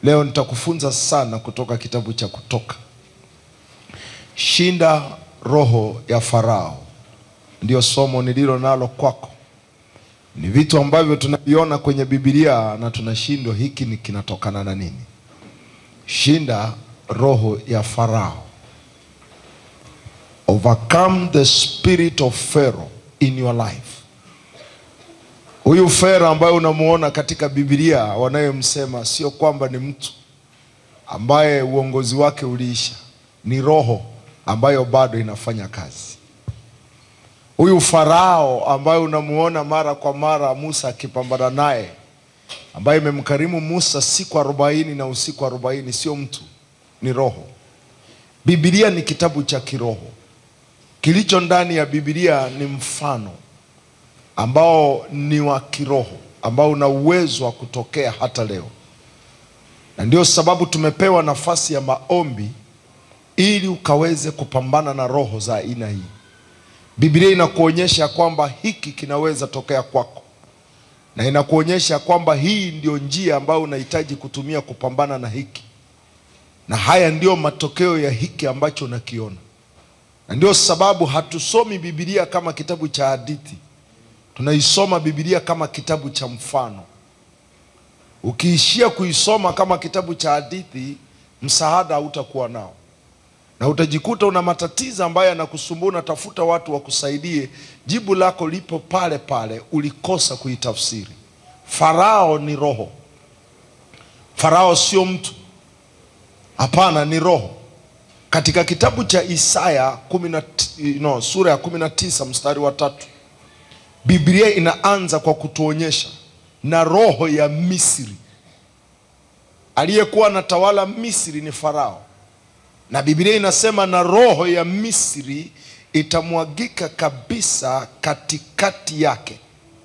Leo nitakufunza sana kutoka kitabu cha Kutoka. Shinda roho ya Farao, ndio somo nililo nalo kwako. Ni vitu ambavyo tunaviona kwenye Biblia na tunashindwa, hiki ni kinatokana na nini? Shinda roho ya Farao. Overcome the spirit of Pharaoh in your life. Huyu Farao ambaye unamuona katika Biblia wanayemsema sio kwamba ni mtu ambaye uongozi wake uliisha, ni roho ambayo bado inafanya kazi. Huyu Farao ambaye unamuona mara kwa mara Musa akipambana naye, ambaye imemkarimu Musa siku arobaini na usiku arobaini, sio mtu, ni roho. Biblia ni kitabu cha kiroho. Kilicho ndani ya Biblia ni mfano ambao ni wa kiroho ambao una uwezo wa kutokea hata leo, na ndio sababu tumepewa nafasi ya maombi ili ukaweze kupambana na roho za aina hii. Biblia inakuonyesha kwamba hiki kinaweza tokea kwako, na inakuonyesha kwamba hii ndio njia ambayo unahitaji kutumia kupambana na hiki, na haya ndio matokeo ya hiki ambacho unakiona. Na ndio sababu hatusomi Biblia kama kitabu cha hadithi, tunaisoma Biblia kama kitabu cha mfano. Ukiishia kuisoma kama kitabu cha hadithi, msaada hautakuwa nao na utajikuta una matatizo ambayo yanakusumbua, unatafuta watu wakusaidie, jibu lako lipo pale pale, ulikosa kuitafsiri. Farao ni roho. Farao sio mtu, hapana, ni roho. Katika kitabu cha Isaya kumi na no, sura ya kumi na tisa mstari wa tatu Biblia inaanza kwa kutuonyesha na roho ya Misri. Aliyekuwa anatawala Misri ni Farao na Biblia inasema na roho ya Misri itamwagika kabisa katikati yake,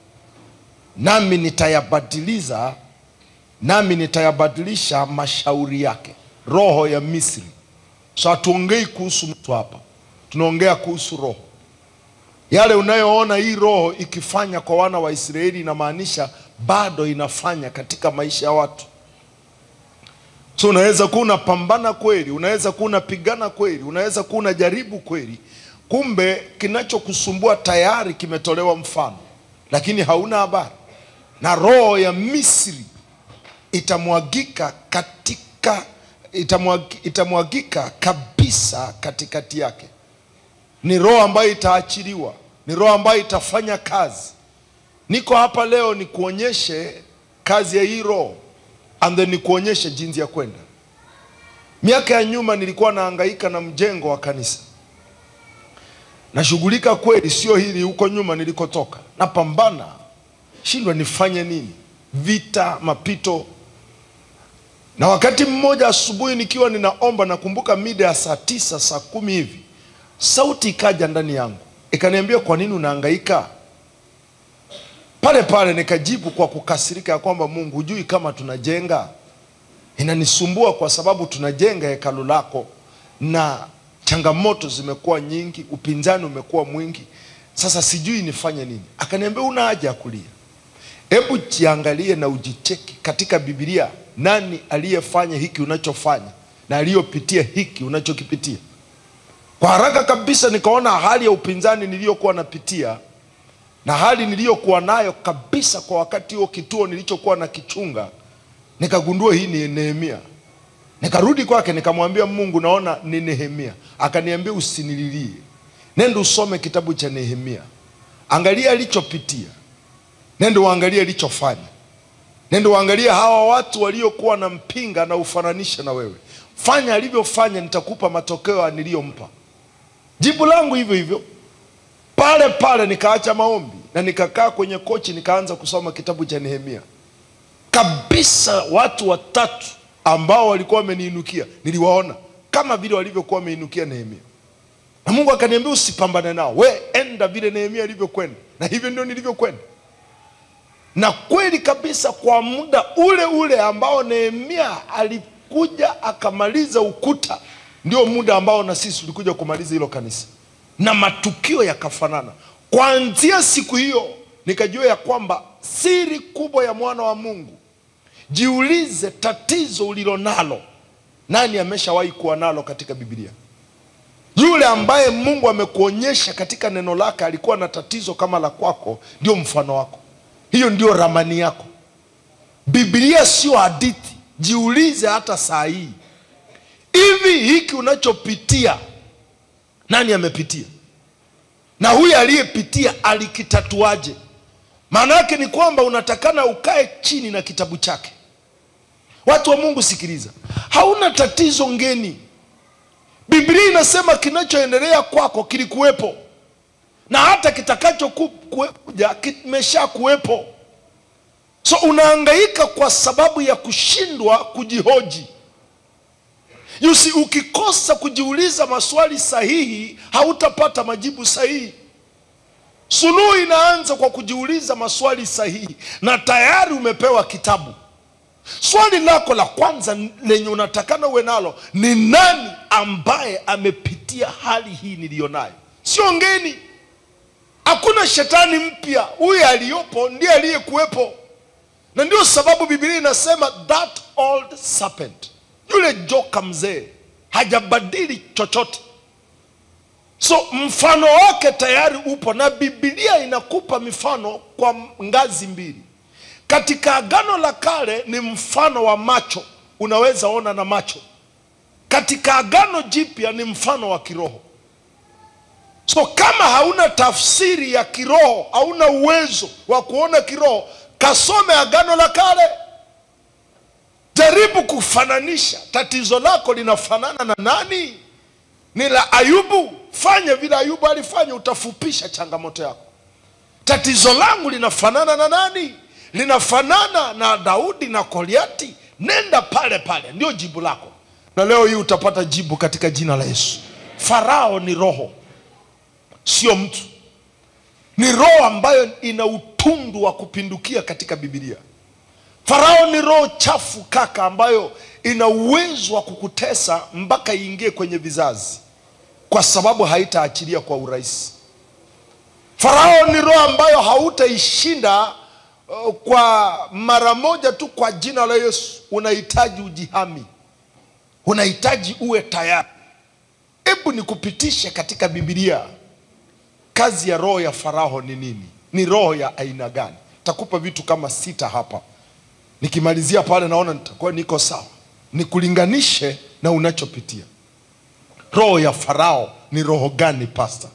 nami nitayabadiliza, nami nitayabadilisha mashauri yake. Roho ya Misri. So hatuongei kuhusu mtu hapa, tunaongea kuhusu roho. Yale unayoona hii roho ikifanya kwa wana wa Israeli, inamaanisha bado inafanya katika maisha ya watu. So unaweza kuwa unapambana kweli, unaweza kuwa unapigana kweli, unaweza kuwa unajaribu kweli, kumbe kinachokusumbua tayari kimetolewa mfano, lakini hauna habari. Na roho ya Misri itamwagika katika itamwagika, itamwagika kabisa katikati yake. Ni roho ambayo itaachiliwa, ni roho ambayo itafanya kazi. Niko hapa leo nikuonyeshe kazi ya hii roho and then nikuonyeshe jinsi ya kwenda. Miaka ya nyuma nilikuwa nahangaika na mjengo wa kanisa, nashughulika kweli, sio hili huko nyuma nilikotoka, napambana, shindwa nifanye nini, vita, mapito. Na wakati mmoja asubuhi nikiwa ninaomba, nakumbuka mida ya saa tisa saa kumi hivi, sauti ikaja ndani yangu ikaniambia, kwa nini unahangaika? Pale pale nikajibu kwa kukasirika ya kwamba Mungu, hujui kama tunajenga? Inanisumbua kwa sababu tunajenga hekalu lako na changamoto zimekuwa nyingi, upinzani umekuwa mwingi, sasa sijui nifanye nini. Akaniambia, una haja ya kulia, hebu jiangalie na ujicheki katika Biblia, nani aliyefanya hiki unachofanya na aliyopitia hiki unachokipitia. Kwa haraka kabisa nikaona hali ya upinzani niliyokuwa napitia na hali niliyokuwa nayo kabisa kwa wakati huo, kituo nilichokuwa na kichunga, nikagundua hii ni Nehemia. Nikarudi kwake nikamwambia Mungu, naona ni Nehemia. Akaniambia usinililie, nenda usome kitabu cha Nehemia, angalia alichopitia, nenda uangalie alichofanya, nenda uangalie hawa watu waliokuwa na mpinga na ufananisha na wewe, fanya alivyofanya, nitakupa matokeo niliyompa. Jibu langu hivyo hivyo pale pale nikaacha maombi na nikakaa kwenye kochi nikaanza kusoma kitabu cha Nehemia. Kabisa watu watatu ambao walikuwa wameniinukia niliwaona kama vile walivyokuwa wameinukia Nehemia, na Mungu akaniambia usipambane nao, we enda vile Nehemia alivyokwenda, na hivyo ndio nilivyokwenda. Na kweli kabisa, kwa muda ule ule ambao Nehemia alikuja akamaliza ukuta, ndio muda ambao na sisi tulikuja kumaliza hilo kanisa na matukio yakafanana. Kuanzia siku hiyo nikajua ya kwamba siri kubwa ya mwana wa Mungu Jiulize tatizo ulilonalo, nani ameshawahi kuwa nalo katika Biblia? Yule ambaye Mungu amekuonyesha katika neno lake alikuwa na tatizo kama la kwako, ndio mfano wako, hiyo ndio ramani yako. Biblia sio hadithi. Jiulize hata saa hii, hivi hiki unachopitia nani amepitia? Na huyu aliyepitia alikitatuaje? Maana yake ni kwamba unatakana ukae chini na kitabu chake. Watu wa Mungu, sikiliza, hauna tatizo ngeni. Biblia inasema kinachoendelea kwako kilikuwepo na hata kitakacho kuja kimesha kuwepo. So unahangaika kwa sababu ya kushindwa kujihoji. Yusi, ukikosa kujiuliza maswali sahihi hautapata majibu sahihi. Suluhu inaanza kwa kujiuliza maswali sahihi, na tayari umepewa kitabu. Swali lako la kwanza lenye unatakana uwe nalo ni nani ambaye amepitia hali hii niliyonayo? Sio ngeni, hakuna shetani mpya. Huyu aliyopo ndiye aliyekuwepo, na ndio sababu Biblia inasema that old serpent, yule joka mzee hajabadili chochote. So mfano wake tayari upo, na Biblia inakupa mifano kwa ngazi mbili. Katika Agano la Kale ni mfano wa macho, unaweza ona na macho. Katika Agano Jipya ni mfano wa kiroho. So kama hauna tafsiri ya kiroho, hauna uwezo wa kuona kiroho, kasome Agano la Kale. Jaribu kufananisha, tatizo lako linafanana na nani? Ni la Ayubu? Fanya vile Ayubu alifanya, utafupisha changamoto yako. Tatizo langu linafanana na nani? Linafanana na Daudi na Goliati? Nenda pale pale, ndio jibu lako. Na leo hii utapata jibu katika jina la Yesu. Farao ni roho, sio mtu. Ni roho ambayo ina utundu wa kupindukia katika Biblia. Farao ni roho chafu kaka, ambayo ina uwezo wa kukutesa mpaka iingie kwenye vizazi, kwa sababu haitaachilia kwa urahisi. Farao ni roho ambayo hautaishinda uh, kwa mara moja tu. Kwa jina la Yesu, unahitaji ujihami, unahitaji uwe tayari. Hebu nikupitishe katika Biblia, kazi ya roho ya Farao ni nini? Ni roho ya aina gani? Takupa vitu kama sita hapa, nikimalizia pale naona nitakuwa niko sawa, nikulinganishe na unachopitia. Roho ya Farao ni roho gani, pastor?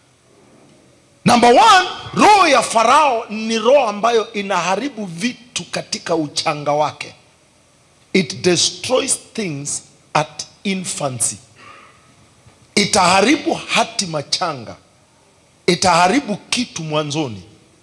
Number one, roho ya Farao ni roho ambayo inaharibu vitu katika uchanga wake. It destroys things at infancy. Itaharibu hatima changa, itaharibu kitu mwanzoni,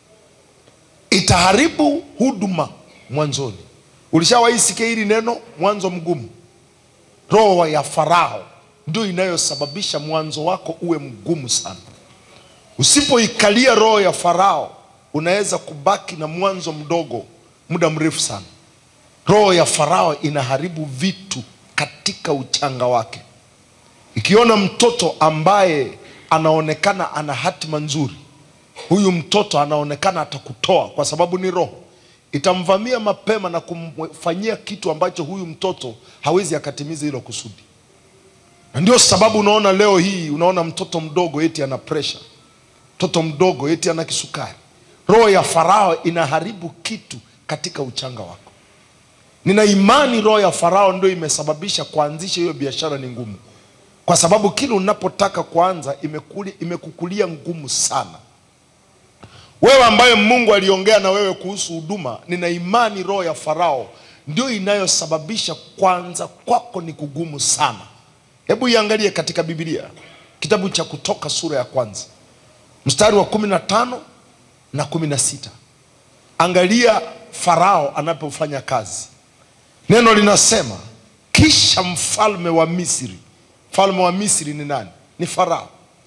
itaharibu huduma mwanzoni. Ulishawahi sikia hili neno, mwanzo mgumu? Roho ya Farao ndio inayosababisha mwanzo wako uwe mgumu sana. Usipoikalia roho ya Farao unaweza kubaki na mwanzo mdogo muda mrefu sana. Roho ya Farao inaharibu vitu katika uchanga wake. Ikiona mtoto ambaye anaonekana ana hatima nzuri, huyu mtoto anaonekana atakutoa, kwa sababu ni roho, itamvamia mapema na kumfanyia kitu ambacho huyu mtoto hawezi akatimiza hilo kusudi. Na ndio sababu unaona leo hii, unaona mtoto mdogo eti ana pressure mtoto mdogo eti ana kisukari. Roho ya Farao inaharibu kitu katika uchanga wako. Nina imani roho ya Farao ndio imesababisha kuanzisha hiyo biashara ni ngumu, kwa sababu kile unapotaka kuanza imekuli, imekukulia ngumu sana. Wewe ambaye Mungu aliongea na wewe kuhusu huduma, nina imani roho ya Farao ndio inayosababisha kwanza kwako ni kugumu sana. Hebu iangalie katika Biblia, kitabu cha Kutoka sura ya kwanza mstari wa kumi na tano na kumi na sita Angalia Farao anapofanya kazi. Neno linasema kisha mfalme wa Misri. Mfalme wa Misri ni nani? Ni Farao.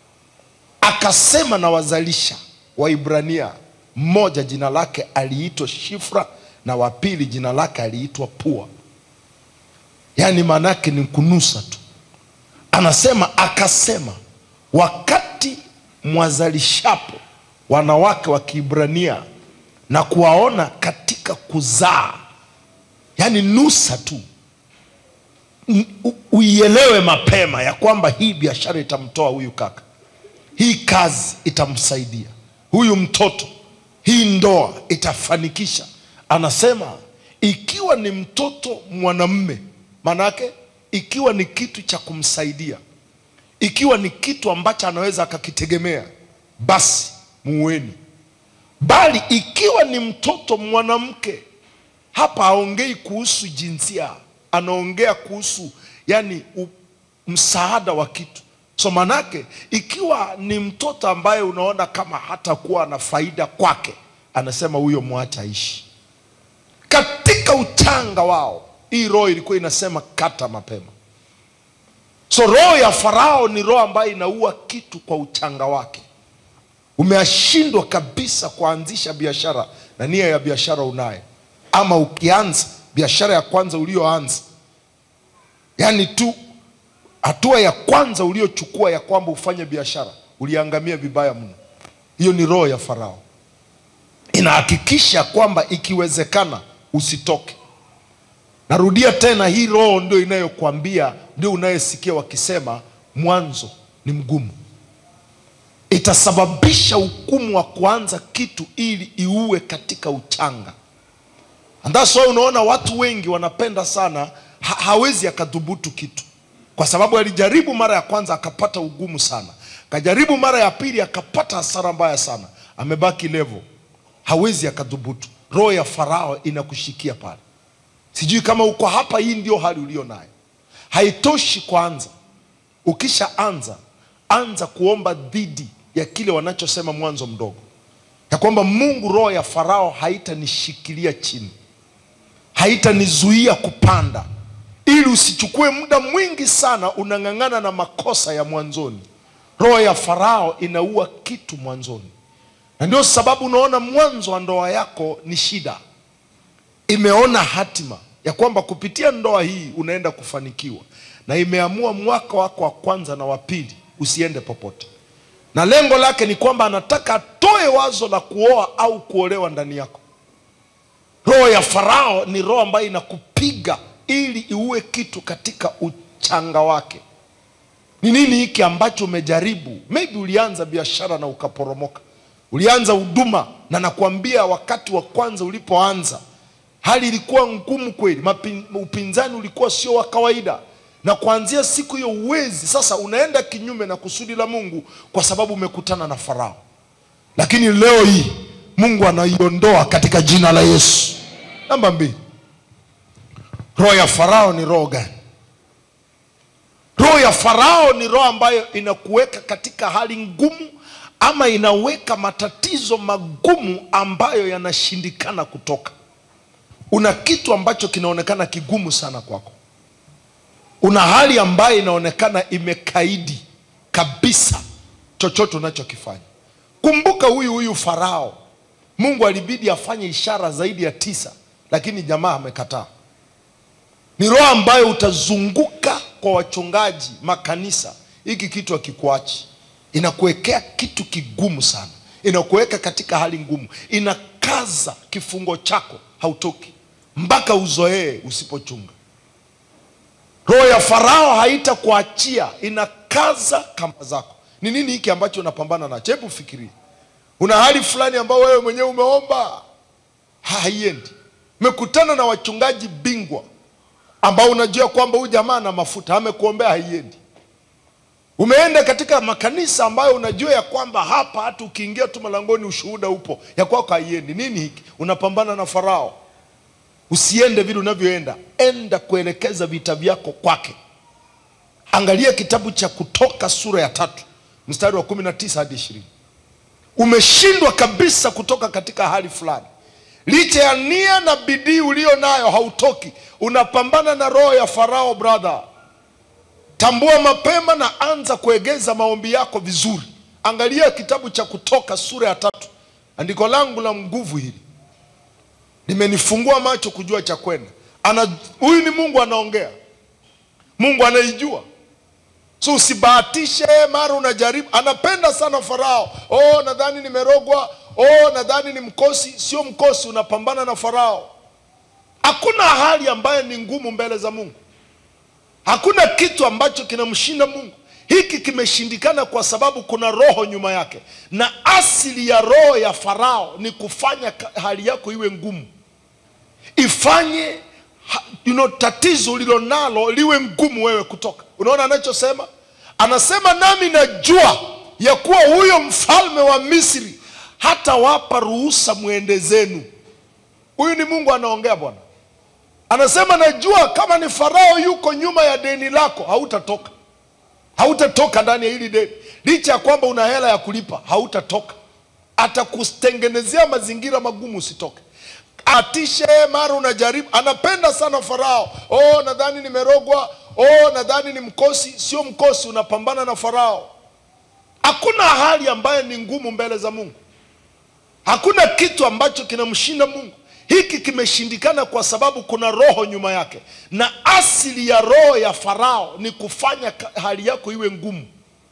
Akasema na wazalisha wa Ibrania, mmoja jina lake aliitwa Shifra na wa pili jina lake aliitwa Pua, yaani maana yake ni kunusa tu. Anasema akasema, wakati mwazalishapo wanawake wa Kiebrania na kuwaona katika kuzaa, yaani nusa tu N- u- uielewe mapema ya kwamba hii biashara itamtoa huyu kaka hii kazi itamsaidia huyu mtoto hii ndoa itafanikisha anasema ikiwa ni mtoto mwanamme manake ikiwa ni kitu cha kumsaidia ikiwa ni kitu ambacho anaweza akakitegemea basi muweni bali ikiwa ni mtoto mwanamke hapa haongei kuhusu jinsia anaongea kuhusu yani u, msaada wa kitu so manake ikiwa ni mtoto ambaye unaona kama hatakuwa na faida kwake anasema huyo mwacha aishi katika uchanga wao hii roho ilikuwa inasema kata mapema so roho ya farao ni roho ambayo inaua kitu kwa uchanga wake umeashindwa kabisa kuanzisha biashara na nia ya biashara unayo ama ukianza biashara ya kwanza ulioanza yaani tu hatua ya kwanza uliochukua ya kwamba ufanye biashara uliangamia vibaya mno hiyo ni roho ya farao inahakikisha kwamba ikiwezekana usitoke narudia tena hii roho ndio inayokuambia ndio unayesikia wakisema mwanzo ni mgumu itasababisha hukumu wa kuanza kitu ili iue katika uchanga And that's why unaona watu wengi wanapenda sana ha hawezi akadhubutu kitu kwa sababu alijaribu mara ya kwanza akapata ugumu sana kajaribu mara ya pili akapata hasara mbaya sana amebaki level hawezi akadhubutu roho ya farao inakushikia pale sijui kama uko hapa hii ndio hali ulio nayo haitoshi kwanza ukishaanza anza kuomba dhidi ya kile wanachosema mwanzo mdogo ya kwamba mungu roho ya farao haitanishikilia chini haitanizuia kupanda ili usichukue muda mwingi sana unang'ang'ana na makosa ya mwanzoni roho ya farao inaua kitu mwanzoni na ndio sababu unaona mwanzo wa ndoa yako ni shida imeona hatima ya kwamba kupitia ndoa hii unaenda kufanikiwa na imeamua mwaka wako wa kwanza na wa pili usiende popote na lengo lake ni kwamba anataka atoe wazo la kuoa au kuolewa ndani yako roho ya farao ni roho ambayo inakupiga ili iue kitu katika uchanga wake ni nini hiki ambacho umejaribu maybe ulianza biashara na ukaporomoka ulianza huduma na nakwambia wakati wa kwanza ulipoanza hali ilikuwa ngumu kweli Mapin, upinzani ulikuwa sio wa kawaida na kuanzia siku hiyo uwezi sasa unaenda kinyume na kusudi la mungu kwa sababu umekutana na farao lakini leo hii mungu anaiondoa katika jina la yesu namba mbili roho ya farao ni roho gani roho ya farao ni roho ambayo inakuweka katika hali ngumu ama inaweka matatizo magumu ambayo yanashindikana kutoka una kitu ambacho kinaonekana kigumu sana kwako una hali ambayo inaonekana imekaidi kabisa chochote unachokifanya kumbuka huyu huyu farao mungu alibidi afanye ishara zaidi ya tisa lakini jamaa amekataa ni roho ambayo utazunguka kwa wachungaji makanisa hiki kitu akikuachi inakuwekea kitu kigumu sana inakuweka katika hali ngumu inakaza kifungo chako hautoki mpaka uzoee usipochunga roho ya farao haitakuachia inakaza kamba zako ni nini hiki ambacho unapambana nacho hebu fikiria una hali fulani ambayo wewe mwenyewe umeomba ha- haiendi umekutana na wachungaji bingwa ambao unajua kwamba huyu jamaa ana mafuta amekuombea haiendi umeenda katika makanisa ambayo unajua ya kwamba hapa hata ukiingia tu malangoni ushuhuda upo ya kwako haiendi nini hiki unapambana na farao usiende vile unavyoenda enda kuelekeza vita vyako kwake angalia kitabu cha kutoka sura ya tatu mstari wa kumi na tisa hadi ishirini umeshindwa kabisa kutoka katika hali fulani licha ya nia na bidii ulio nayo hautoki unapambana na roho ya farao brother tambua mapema na anza kuegeza maombi yako vizuri angalia kitabu cha kutoka sura ya tatu andiko langu la nguvu hili limenifungua macho kujua cha kwenda ana huyu ni mungu anaongea mungu anaijua so usibahatishe mara unajaribu anapenda sana farao oh nadhani nimerogwa oh nadhani ni mkosi sio mkosi unapambana na farao Hakuna hali ambayo ni ngumu mbele za Mungu. Hakuna kitu ambacho kinamshinda Mungu. Hiki kimeshindikana kwa sababu kuna roho nyuma yake, na asili ya roho ya Farao ni kufanya ka- hali yako iwe ngumu, ifanye ha- you know, tatizo ulilonalo liwe ngumu wewe kutoka. Unaona anachosema? Anasema nami najua ya kuwa huyo mfalme wa Misri hatawapa ruhusa mwende zenu. Huyu ni Mungu anaongea Bwana. Anasema najua kama ni Farao yuko nyuma ya deni lako, hautatoka hautatoka ndani ya hili deni, licha ya kwamba una hela ya kulipa, hautatoka. Atakutengenezea mazingira magumu usitoke, atishe mara unajaribu. Anapenda sana Farao. Oh, nadhani nimerogwa. Oh, nadhani ni mkosi. Sio mkosi, unapambana na Farao. Hakuna hali ambayo ni ngumu mbele za Mungu. Hakuna kitu ambacho kinamshinda Mungu. Hiki kimeshindikana kwa sababu kuna roho nyuma yake, na asili ya roho ya Farao ni kufanya ka- hali yako iwe ngumu,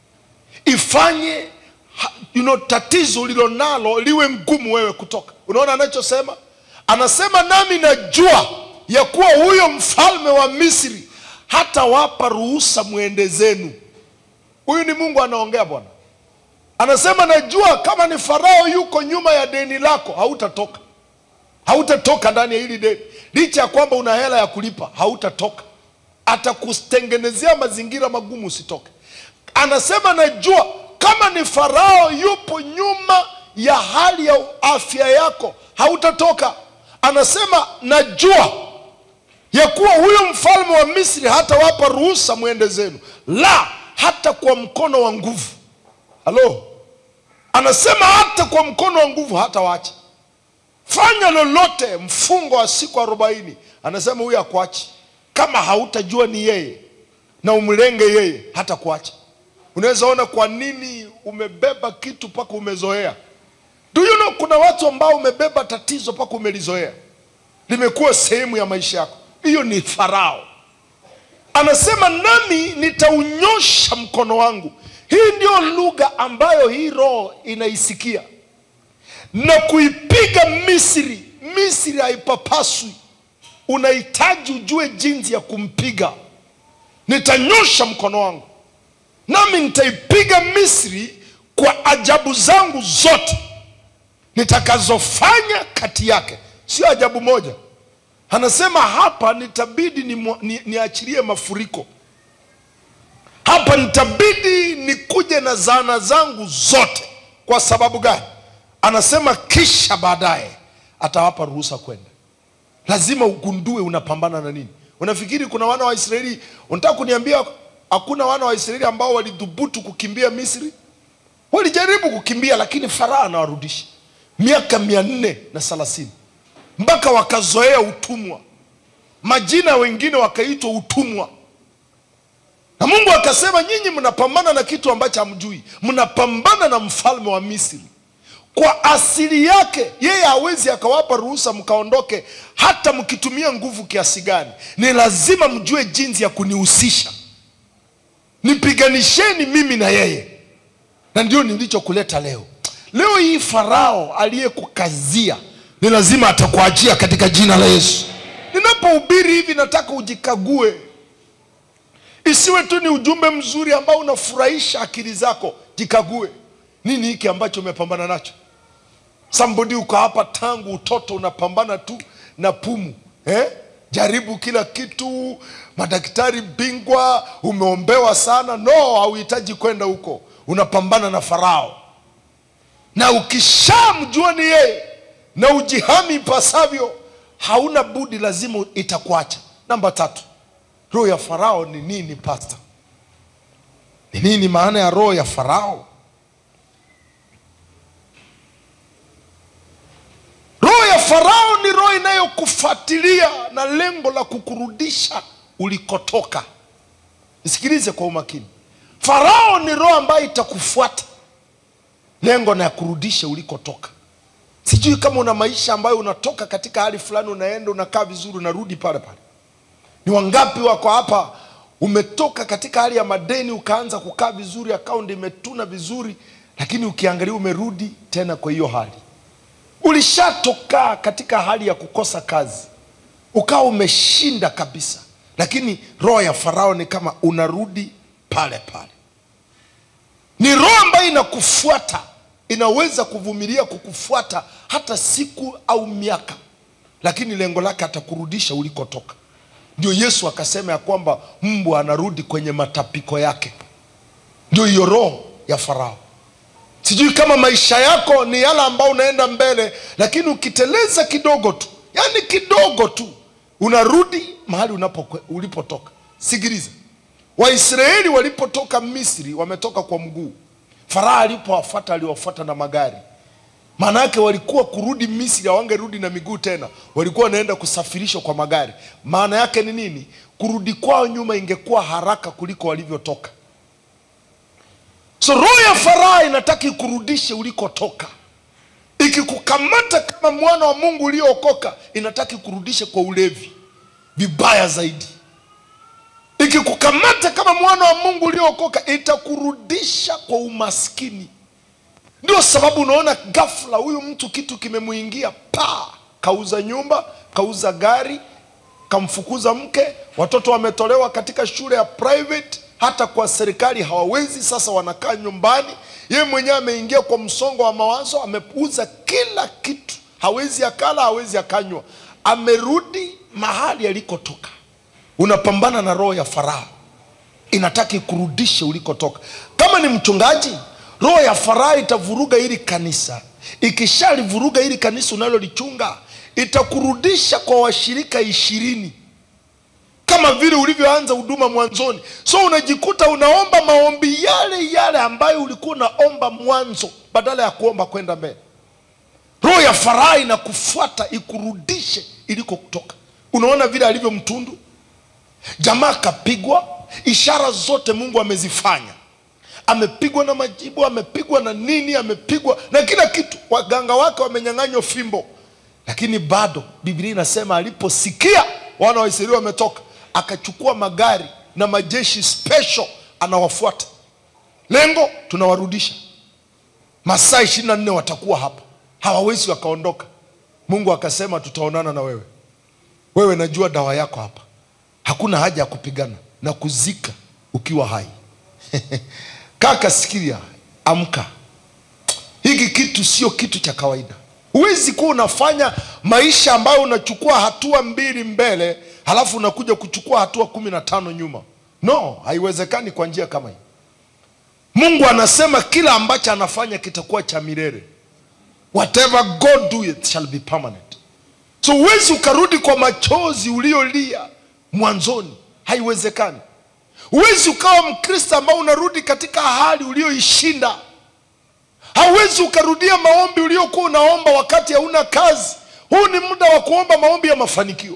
ifanye ha- you know, tatizo ulilonalo liwe ngumu wewe kutoka. Unaona anachosema? Anasema nami najua ya kuwa huyo mfalme wa Misri hatawapa ruhusa mwende zenu. Huyu ni Mungu anaongea Bwana. Anasema najua kama ni Farao yuko nyuma ya deni lako, hautatoka hautatoka ndani ya hili deni, licha ya kwamba una hela ya kulipa, hautatoka. Atakutengenezea mazingira magumu usitoke. Anasema najua kama ni Farao yupo nyuma ya hali ya afya yako, hautatoka. Anasema najua ya kuwa huyo mfalme wa Misri hatawapa ruhusa mwende zenu, la hata kwa mkono wa nguvu. Halo, anasema hata kwa mkono wa nguvu hatawaacha fanya lolote, mfungo wa siku arobaini. Anasema huyu akuachi kama hautajua ni yeye na umlenge yeye, hata kuacha. Unaweza ona kwa nini umebeba kitu mpaka umezoea. Do you know, kuna watu ambao umebeba tatizo mpaka umelizoea, limekuwa sehemu ya maisha yako. Hiyo ni Farao. Anasema nami nitaunyosha mkono wangu. Hii ndio lugha ambayo hii roho inaisikia na kuipiga Misri. Misri haipapaswi, unahitaji ujue jinsi ya kumpiga. Nitanyosha mkono wangu nami nitaipiga Misri kwa ajabu zangu zote nitakazofanya kati yake. Sio ajabu moja, anasema hapa nitabidi ni, ni, niachilie mafuriko hapa, nitabidi nikuje na zana zangu zote. Kwa sababu gani? Anasema kisha baadaye atawapa ruhusa kwenda. Lazima ugundue unapambana na nini. Unafikiri kuna wana wa Israeli? Unataka kuniambia hakuna wana wa Israeli ambao walidhubutu kukimbia Misri? Walijaribu kukimbia, lakini Farao anawarudisha miaka mia nne na thelathini mpaka wakazoea utumwa, majina wengine wakaitwa utumwa, na Mungu akasema, nyinyi mnapambana na kitu ambacho hamjui, mnapambana na mfalme wa Misri kwa asili yake yeye hawezi akawapa ruhusa mkaondoke, hata mkitumia nguvu kiasi gani. Ni lazima mjue jinsi ya kunihusisha, nipiganisheni mimi na yeye, na ndio nilichokuleta leo. Leo hii Farao aliyekukazia ni lazima atakuachia katika jina la Yesu. Ninapohubiri hivi, nataka ujikague, isiwe tu ni ujumbe mzuri ambao unafurahisha akili zako. Jikague, nini hiki ambacho umepambana nacho? Somebody uko hapa tangu utoto unapambana tu na pumu eh? Jaribu kila kitu, madaktari bingwa, umeombewa sana. No, hauhitaji kwenda huko, unapambana na Farao, na ukishamjua ni yeye na ujihami ipasavyo, hauna budi, lazima itakuacha. Namba tatu, roho ya Farao ni nini? Pastor, ni nini maana ya roho ya Farao? Roho ya Farao ni roho inayokufuatilia na lengo la kukurudisha ulikotoka. Nisikilize kwa umakini. Farao ni roho ambayo itakufuata lengo na ya kurudisha ulikotoka. Sijui kama una maisha ambayo unatoka katika hali fulani, unaenda unakaa vizuri, unarudi pale pale. Ni wangapi wako hapa, umetoka katika hali ya madeni ukaanza kukaa vizuri, akaunti imetuna vizuri, lakini ukiangalia umerudi tena kwa hiyo hali ulishatoka katika hali ya kukosa kazi, ukawa umeshinda kabisa, lakini roho ya Farao ni kama unarudi pale pale. Ni roho ambayo inakufuata, inaweza kuvumilia kukufuata hata siku au miaka, lakini lengo lake atakurudisha ulikotoka. Ndio Yesu akasema ya kwamba mbwa anarudi kwenye matapiko yake. Ndio hiyo roho ya Farao. Sijui kama maisha yako ni yale ambao unaenda mbele, lakini ukiteleza kidogo tu, yani kidogo tu, unarudi mahali unapo ulipotoka. Sikiliza, Waisraeli walipotoka Misri wametoka kwa mguu. Farao alipowafuata aliwafuata na magari. Maana yake walikuwa kurudi Misri, hawangerudi na miguu tena, walikuwa wanaenda kusafirishwa kwa magari. Maana yake ni nini? Kurudi kwao nyuma ingekuwa haraka kuliko walivyotoka. So roho ya Farao inataka ikurudishe ulikotoka. Ikikukamata kama mwana wa Mungu uliookoka, inataka ikurudishe kwa ulevi, vibaya zaidi. Ikikukamata kama mwana wa Mungu uliookoka, itakurudisha kwa umaskini. Ndio sababu unaona ghafla huyu mtu kitu kimemuingia, pa kauza nyumba, kauza gari, kamfukuza mke, watoto wametolewa katika shule ya private hata kwa serikali hawawezi. Sasa wanakaa nyumbani, yeye mwenyewe ameingia kwa msongo wa mawazo, ameuza kila kitu, hawezi akala, hawezi akanywa, amerudi mahali alikotoka. Unapambana na roho ya Farao, inataka ikurudishe ulikotoka. Kama ni mchungaji, roho ya Farao itavuruga hili kanisa. Ikishalivuruga hili kanisa unalolichunga, itakurudisha kwa washirika ishirini kama vile ulivyoanza huduma mwanzoni. So unajikuta unaomba maombi yale yale ambayo ulikuwa unaomba mwanzo, badala ya kuomba kwenda mbele. Roho ya Farao inakufuata ikurudishe iliko kutoka. Unaona vile alivyo mtundu, jamaa kapigwa, ishara zote Mungu amezifanya, amepigwa na majibu, amepigwa na nini, amepigwa na kila kitu, waganga wake wamenyang'anywa fimbo, lakini bado Biblia inasema aliposikia wana wa Israeli wametoka akachukua magari na majeshi special anawafuata. Lengo tunawarudisha, masaa ishirini na nne watakuwa hapa, hawawezi wakaondoka. Mungu akasema tutaonana na wewe, wewe najua dawa yako hapa, hakuna haja ya kupigana na kuzika ukiwa hai. Kaka sikia, amka, hiki kitu sio kitu cha kawaida. Huwezi kuwa unafanya maisha ambayo unachukua hatua mbili mbele halafu unakuja kuchukua hatua kumi na tano nyuma. No, haiwezekani kwa njia kama hii. Mungu anasema kila ambacho anafanya kitakuwa cha milele. Whatever God do it shall be permanent. So huwezi ukarudi kwa machozi uliolia mwanzoni, haiwezekani. Huwezi ukawa Mkristo ambao unarudi katika hali ulioishinda. Hauwezi ukarudia maombi uliokuwa unaomba wakati hauna kazi. Huu ni muda wa kuomba maombi ya mafanikio.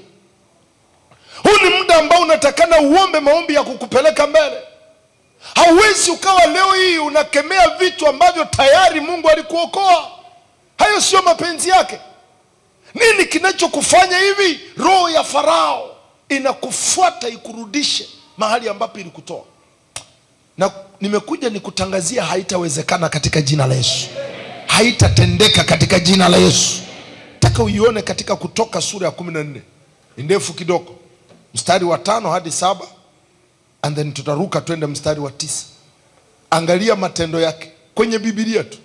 Huu ni muda ambao unatakana uombe maombi ya kukupeleka mbele. Hauwezi ukawa leo hii unakemea vitu ambavyo tayari Mungu alikuokoa. Hayo sio mapenzi yake. Nini kinachokufanya hivi? Roho ya Farao inakufuata ikurudishe mahali ambapo ilikutoa. Na nimekuja nikutangazia, haitawezekana katika jina la Yesu, haitatendeka katika jina la Yesu. Nataka uione katika Kutoka sura ya kumi na nne, ni ndefu kidogo mstari wa tano hadi saba and then tutaruka twende mstari wa tisa. Angalia matendo yake kwenye Biblia tu.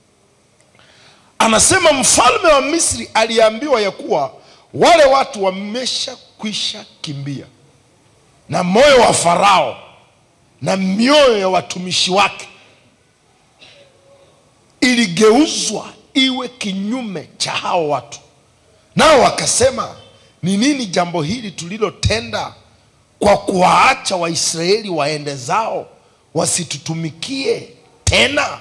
Anasema mfalme wa Misri aliambiwa ya kuwa wale watu wameshakwisha kimbia, na moyo wa Farao na mioyo ya watumishi wake iligeuzwa iwe kinyume cha hao watu, nao wakasema ni nini jambo hili tulilotenda kwa kuwaacha Waisraeli waende zao wasitutumikie tena?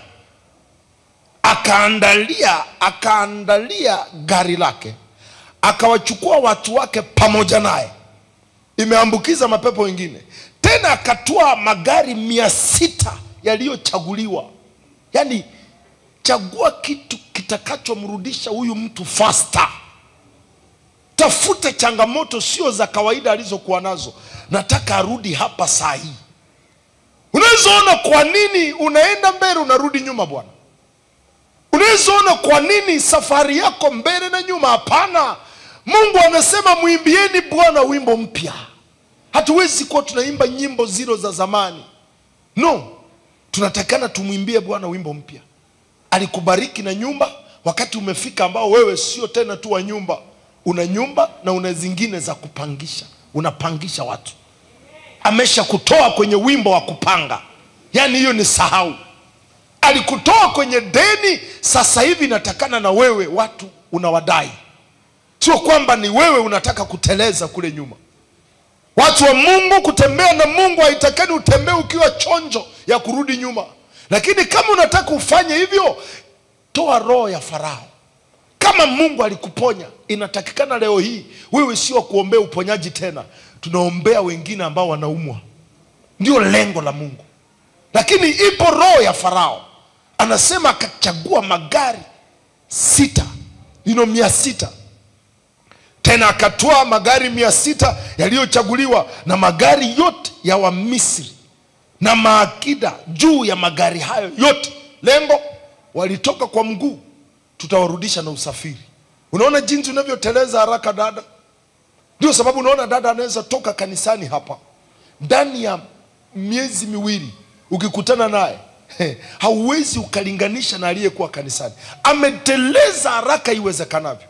Akaandalia akaandalia gari lake akawachukua watu wake pamoja naye, imeambukiza mapepo wengine. Tena akatoa magari mia sita yaliyochaguliwa. Yaani, chagua kitu kitakachomrudisha huyu mtu faster. Tafuta changamoto sio za kawaida alizokuwa nazo. Nataka arudi hapa saa hii. Unaweza ona kwa nini unaenda mbele unarudi nyuma, bwana. Unaweza ona kwa nini safari yako mbele na nyuma. Hapana, Mungu anasema mwimbieni Bwana wimbo mpya. Hatuwezi kuwa tunaimba nyimbo zilo za zamani, no, tunatakana tumwimbie Bwana wimbo mpya. Alikubariki na nyumba, wakati umefika ambao wewe sio tena tu wa nyumba, una nyumba na una zingine za kupangisha, unapangisha watu. Amesha kutoa kwenye wimbo wa kupanga, yaani hiyo ni sahau. Alikutoa kwenye deni, sasa hivi inatakana na wewe watu unawadai, sio kwamba ni wewe unataka kuteleza kule nyuma. Watu wa Mungu, kutembea na Mungu haitakani utembee ukiwa chonjo ya kurudi nyuma, lakini kama unataka ufanye hivyo, toa roho ya Farao. Kama Mungu alikuponya, inatakikana leo hii wewe sio kuombea uponyaji tena, tunaombea wengine ambao wanaumwa. Ndio lengo la Mungu. Lakini ipo roho ya Farao, anasema akachagua magari sita, ino mia sita tena akatoa magari mia sita yaliyochaguliwa na magari yote ya Wamisri na maakida juu ya magari hayo yote. Lengo walitoka kwa mguu, tutawarudisha na usafiri. Unaona jinsi unavyoteleza haraka dada. Ndio sababu unaona dada anaweza toka kanisani hapa ndani ya miezi miwili, ukikutana naye hauwezi ukalinganisha na aliyekuwa kanisani. Ameteleza haraka iwezekanavyo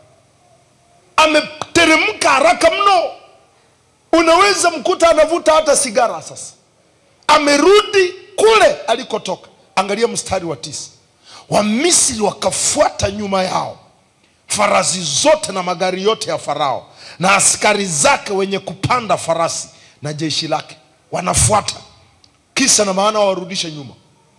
ameteremka haraka mno, unaweza mkuta anavuta hata sigara. Sasa amerudi kule alikotoka. Angalia mstari wa tisa, Wamisri wakafuata nyuma yao, farasi zote na magari yote ya Farao na askari zake wenye kupanda farasi na jeshi lake wanafuata, kisa na maana wawarudishe nyuma.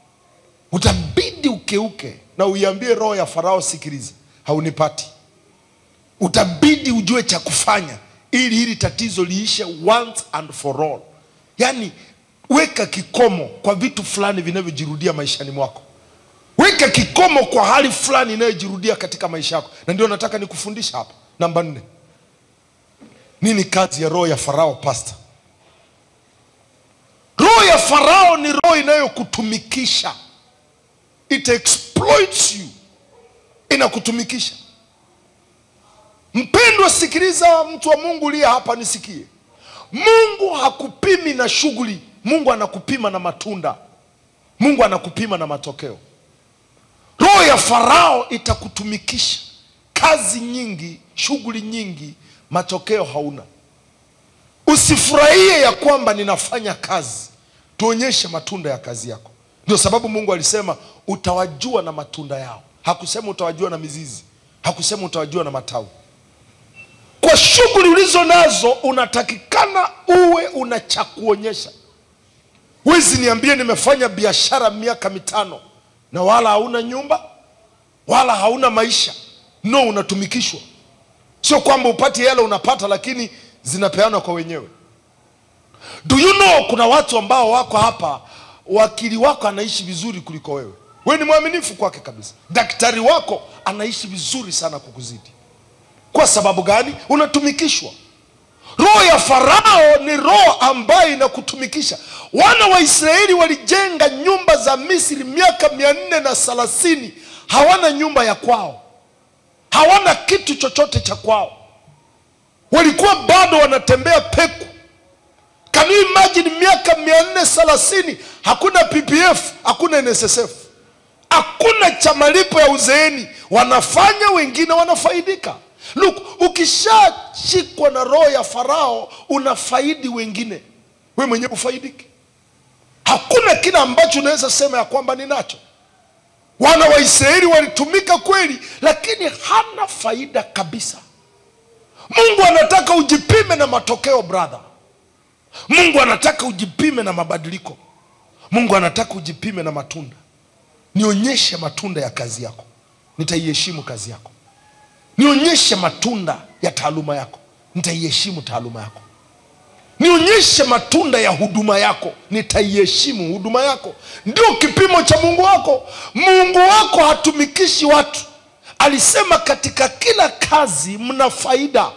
Utabidi ukeuke na uiambie roho ya Farao, sikiliza, haunipati utabidi ujue cha kufanya ili hili tatizo liishe once and for all. Yaani, weka kikomo kwa vitu fulani vinavyojirudia maishani mwako, weka kikomo kwa hali fulani inayojirudia katika maisha yako, na ndio nataka nikufundisha hapa. Namba nne, nini kazi ya roho ya Farao? Pastor, roho ya Farao ni roho inayokutumikisha, it exploits you, inakutumikisha Mpendwa, sikiliza, mtu wa Mungu liye hapa, nisikie. Mungu hakupimi na shughuli, Mungu anakupima na matunda, Mungu anakupima na matokeo. Roho ya Farao itakutumikisha kazi nyingi, shughuli nyingi, matokeo hauna. Usifurahie ya kwamba ninafanya kazi, tuonyeshe matunda ya kazi yako. Ndio sababu Mungu alisema utawajua na matunda yao. Hakusema utawajua na mizizi, hakusema utawajua na matawi kwa shughuli ulizo nazo unatakikana uwe una cha kuonyesha. Wezi niambie, nimefanya biashara miaka mitano na wala hauna nyumba wala hauna maisha. No, unatumikishwa. Sio kwamba upati hela, unapata, lakini zinapeanwa kwa wenyewe. Do you know, kuna watu ambao wako hapa, wakili wako anaishi vizuri kuliko wewe. Wewe ni mwaminifu kwake kabisa. Daktari wako anaishi vizuri sana kukuzidi kwa sababu gani? Unatumikishwa. Roho ya Farao ni roho ambayo inakutumikisha. Wana wa Israeli walijenga nyumba za Misri miaka mia nne na thelathini, hawana nyumba ya kwao, hawana kitu chochote cha kwao, walikuwa bado wanatembea peku. Can you imagine? Miaka mia nne thelathini, hakuna PPF, hakuna NSSF, hakuna cha malipo ya uzeeni. Wanafanya, wengine wanafaidika. Look, ukishashikwa na roho ya Farao unafaidi wengine, we mwenyewe ufaidiki. Hakuna kile ambacho unaweza sema ya kwamba ninacho. Wana wa Israeli walitumika kweli, lakini hana faida kabisa. Mungu anataka ujipime na matokeo brother. Mungu anataka ujipime na mabadiliko. Mungu anataka ujipime na matunda. Nionyeshe matunda ya kazi yako, nitaiheshimu kazi yako nionyeshe matunda ya taaluma yako, nitaiheshimu taaluma yako. Nionyeshe matunda ya huduma yako, nitaiheshimu huduma yako. Ndio kipimo cha Mungu wako. Mungu wako hatumikishi watu. Alisema katika kila kazi mna faida.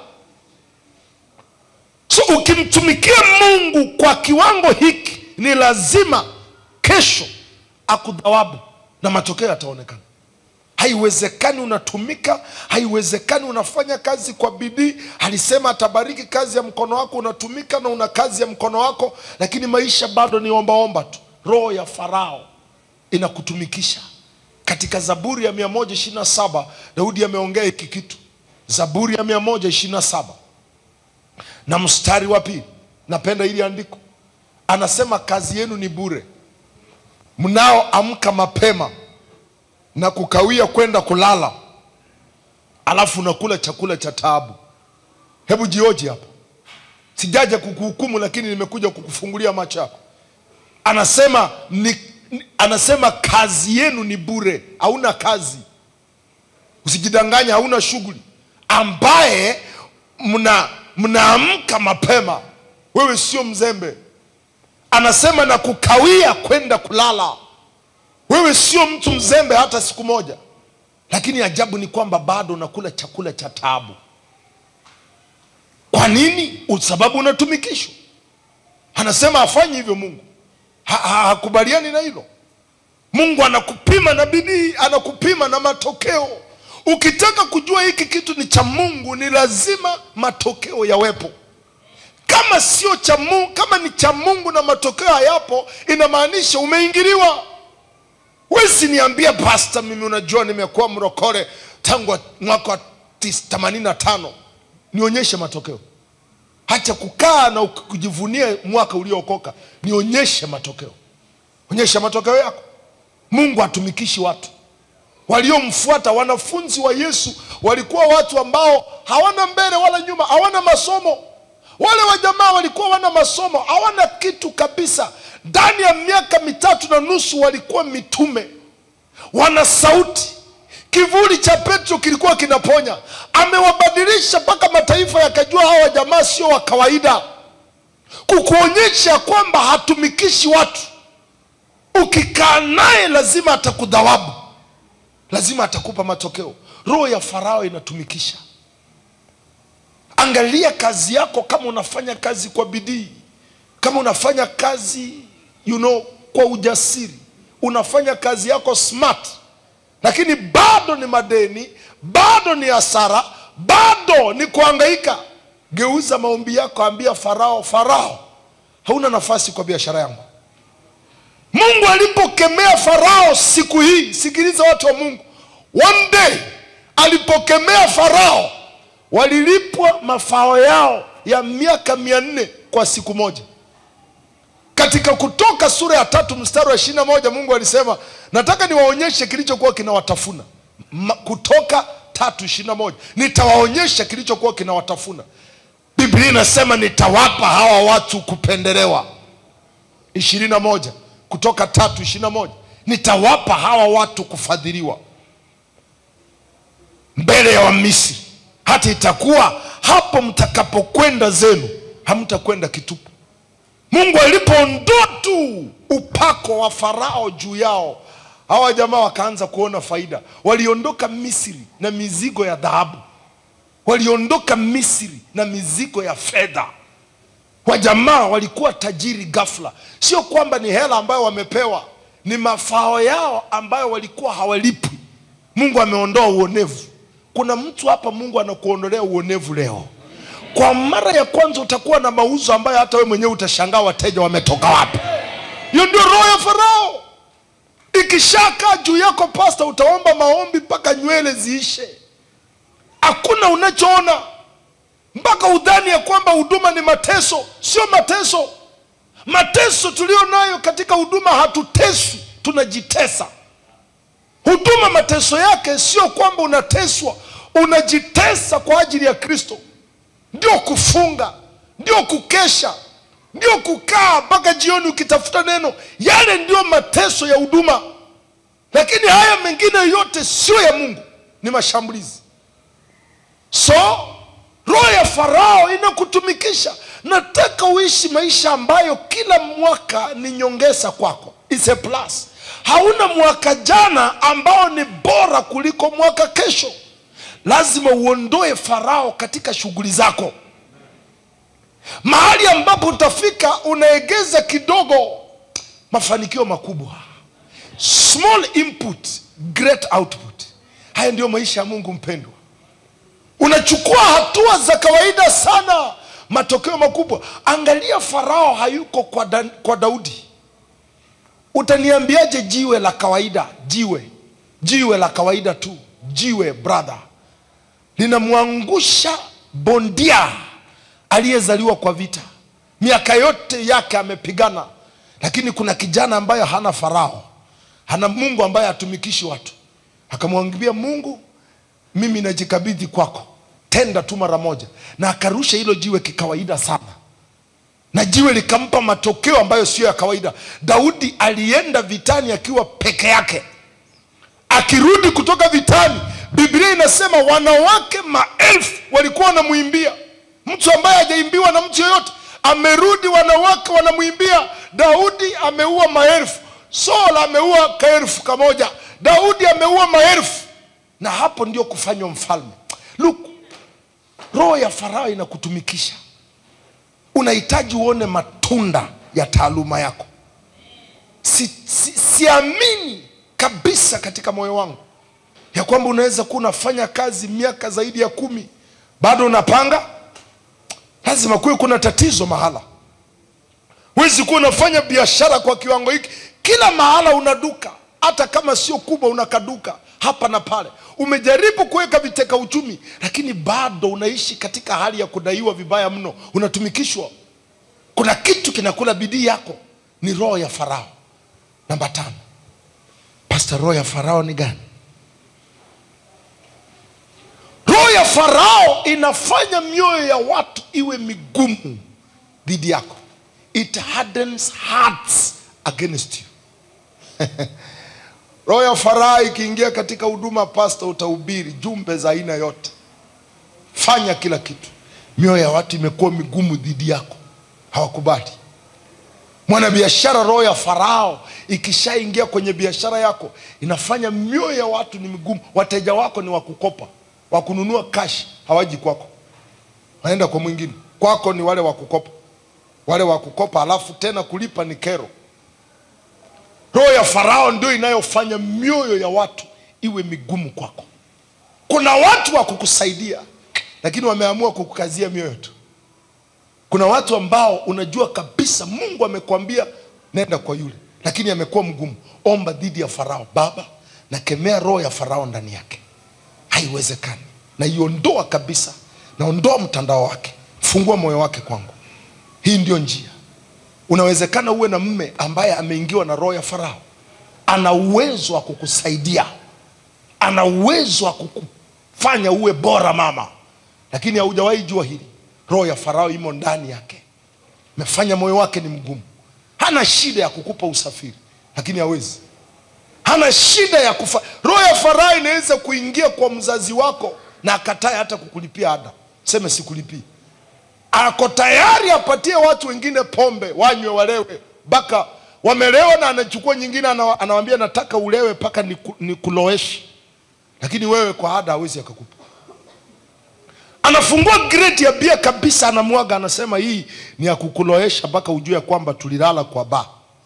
So ukimtumikia Mungu kwa kiwango hiki, ni lazima kesho akudhawabu na matokeo yataonekana. haiwezekani unatumika haiwezekani unafanya kazi kwa bidii alisema atabariki kazi ya mkono wako unatumika na una kazi ya mkono wako lakini maisha bado ni ombaomba tu roho ya farao inakutumikisha katika zaburi ya 127 daudi ameongea hiki kitu zaburi ya 127 na mstari wa pili napenda ili andiko anasema kazi yenu ni bure mnaoamka mapema na kukawia kwenda kulala alafu unakula chakula cha taabu hebu jioji hapa sijaja kukuhukumu lakini nimekuja kukufungulia macho yako anasema ni, ni- anasema kazi yenu ni bure hauna kazi usijidanganya hauna shughuli ambaye mna mnaamka mapema wewe sio mzembe anasema na kukawia kwenda kulala wewe sio mtu mzembe hata siku moja lakini ajabu ni kwamba bado unakula chakula cha taabu kwa nini sababu unatumikishwa anasema hafanyi hivyo mungu Ha- ha- hakubaliani na hilo mungu anakupima na bidii anakupima na matokeo ukitaka kujua hiki kitu ni cha mungu ni lazima matokeo yawepo kama sio cha mungu kama ni cha mungu na matokeo hayapo inamaanisha umeingiliwa wezi niambia pasta mimi unajua nimekuwa mrokore tangu mwaka wa tis- 85 nionyeshe matokeo hacha kukaa na kujivunia mwaka uliookoka nionyeshe matokeo onyesha matokeo yako mungu hatumikishi watu waliomfuata wanafunzi wa yesu walikuwa watu ambao hawana mbele wala nyuma hawana masomo wale wajamaa walikuwa wana masomo hawana kitu kabisa ndani ya miaka mitatu na nusu walikuwa mitume wana sauti kivuli cha petro kilikuwa kinaponya amewabadilisha mpaka mataifa yakajua hawa jamaa sio wa kawaida kukuonyesha kwamba hatumikishi watu ukikaa naye lazima atakudhawabu lazima atakupa matokeo roho ya farao inatumikisha angalia kazi yako kama unafanya kazi kwa bidii kama unafanya kazi you know, kwa ujasiri unafanya kazi yako smart lakini bado ni madeni bado ni hasara bado ni kuangaika geuza maombi yako ambia farao farao hauna nafasi kwa biashara yangu mungu alipokemea farao siku hii sikiliza watu wa mungu one day alipokemea farao walilipwa mafao yao ya miaka mia nne kwa siku moja katika kutoka sura ya tatu mstari wa ishiri na moja mungu alisema nataka niwaonyeshe kilichokuwa kinawatafuna Ma, kutoka tatu ishiri na moja nitawaonyesha kilichokuwa kinawatafuna biblia inasema nitawapa hawa watu kupendelewa ishirini na moja kutoka tatu ishirini na moja nitawapa hawa watu kufadhiliwa mbele ya wamisri hata itakuwa hapo mtakapokwenda zenu hamtakwenda kitupu mungu alipoondoa tu upako wa farao juu yao hawa jamaa wakaanza kuona faida waliondoka misri na mizigo ya dhahabu waliondoka misri na mizigo ya fedha wajamaa walikuwa tajiri ghafla sio kwamba ni hela ambayo wamepewa ni mafao yao ambayo walikuwa hawalipwi mungu ameondoa uonevu kuna mtu hapa mungu anakuondolea uonevu leo kwa mara ya kwanza utakuwa na mauzo ambayo hata we mwenyewe utashangaa wateja wametoka wapi hiyo ndio roho ya farao ikishakaa juu yako pasta utaomba maombi mpaka nywele ziishe hakuna unachoona mpaka udhani ya kwamba huduma ni mateso sio mateso mateso tulio nayo katika huduma hatuteswi tunajitesa huduma mateso yake sio kwamba unateswa unajitesa kwa ajili ya kristo ndio kufunga ndio kukesha ndio kukaa mpaka jioni ukitafuta neno yale ndio mateso ya huduma lakini haya mengine yote sio ya mungu ni mashambulizi so roho ya farao inakutumikisha nataka uishi maisha ambayo kila mwaka ni nyongeza kwako It's a plus hauna mwaka jana ambao ni bora kuliko mwaka kesho lazima uondoe farao katika shughuli zako mahali ambapo utafika unaegeza kidogo mafanikio makubwa small input great output haya ndiyo maisha ya mungu mpendwa unachukua hatua za kawaida sana matokeo makubwa angalia farao hayuko kwa, da, kwa daudi utaniambiaje jiwe la kawaida jiwe jiwe la kawaida tu jiwe brother linamwangusha bondia aliyezaliwa kwa vita miaka yote yake amepigana lakini kuna kijana ambaye hana farao hana mungu ambaye hatumikishi watu akamwambia mungu mimi najikabidhi kwako tenda tu mara moja na akarusha hilo jiwe kikawaida sana na jiwe likampa matokeo ambayo siyo ya kawaida daudi alienda vitani akiwa peke yake akirudi kutoka vitani biblia inasema wanawake maelfu walikuwa wanamwimbia mtu ambaye hajaimbiwa na mtu yoyote amerudi wanawake wanamwimbia daudi ameua maelfu saul ameua kaelfu kamoja daudi ameua maelfu na hapo ndio kufanywa mfalme look roho ya farao inakutumikisha unahitaji uone matunda ya taaluma yako si, si, siamini kabisa katika moyo wangu ya kwamba unaweza kuwa unafanya kazi miaka zaidi ya kumi bado unapanga lazima kuwe kuna tatizo mahala huwezi kuwa unafanya biashara kwa kiwango hiki kila mahala una duka hata kama sio kubwa una kaduka hapa na pale umejaribu kuweka viteka uchumi lakini bado unaishi katika hali ya kudaiwa vibaya mno unatumikishwa kuna kitu kinakula bidii yako ni roho ya farao namba tano pasta roho ya farao ni gani roho ya farao inafanya mioyo ya watu iwe migumu dhidi yako it hardens hearts against you roho ya farao ikiingia katika huduma pasta utahubiri jumbe za aina yote fanya kila kitu mioyo ya watu imekuwa migumu dhidi yako hawakubali mwanabiashara roho ya farao ikishaingia kwenye biashara yako inafanya mioyo ya watu ni migumu wateja wako ni wakukopa wakununua kashi hawaji kwako wanaenda kwa mwingine kwako ni wale wakukopa wale wakukopa alafu tena kulipa ni kero roho ya farao ndio inayofanya mioyo ya watu iwe migumu kwako kuna watu wa kukusaidia lakini wameamua kukukazia mioyo tu kuna watu ambao unajua kabisa mungu amekwambia nenda kwa yule lakini amekuwa mgumu omba dhidi ya farao baba nakemea roho ya farao ndani yake haiwezekani naiondoa kabisa naondoa mtandao wake fungua moyo wake kwangu hii ndio njia unawezekana uwe na mme ambaye ameingiwa na roho ya farao ana uwezo wa kukusaidia ana uwezo wa kukufanya uwe bora mama lakini haujawahi jua hili roho ya farao imo ndani yake mefanya moyo wake ni mgumu hana shida ya kukupa usafiri lakini hawezi hana shida ya kufa roho ya farao inaweza kuingia kwa mzazi wako na akatae hata kukulipia ada seme sikulipii ako tayari apatie watu wengine pombe wanywe walewe mpaka wamelewa na anachukua nyingine anawa- anawambia nataka ulewe mpaka niku- nikuloweshe lakini wewe kwa ada hawezi akakupa anafungua greti ya bia kabisa anamwaga anasema hii ni ya kukuloesha mpaka ujue ya kwamba tulilala kwa ba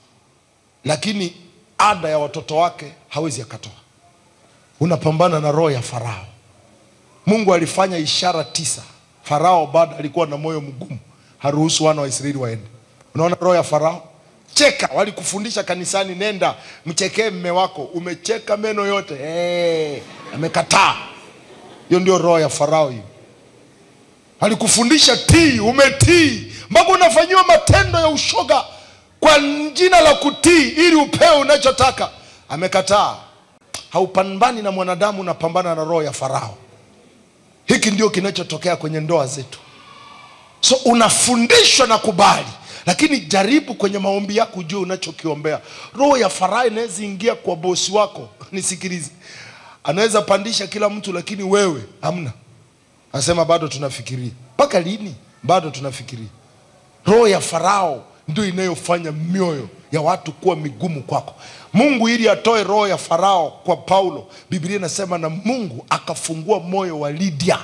lakini ada ya watoto wake hawezi akatoa unapambana na roho ya farao mungu alifanya ishara tisa farao bado alikuwa na moyo mgumu haruhusu wana wa israeli waende unaona roho ya farao cheka walikufundisha kanisani nenda mchekee mme wako umecheka meno yote hey, amekataa hiyo ndio roho ya farao hiyo alikufundisha tii umetii mpaka unafanyiwa matendo ya ushoga kwa jina la kutii ili upewe unachotaka amekataa haupambani na mwanadamu unapambana na roho ya farao hiki ndio kinachotokea kwenye ndoa zetu so unafundishwa na kubali lakini jaribu kwenye maombi yako ujue unachokiombea roho ya farao inaweza ingia kwa bosi wako nisikilize anaweza pandisha kila mtu lakini wewe hamna anasema bado tunafikiria mpaka lini bado tunafikiria roho ya farao ndio inayofanya mioyo ya watu kuwa migumu kwako mungu ili atoe roho ya farao kwa paulo biblia inasema na mungu akafungua moyo wa lidia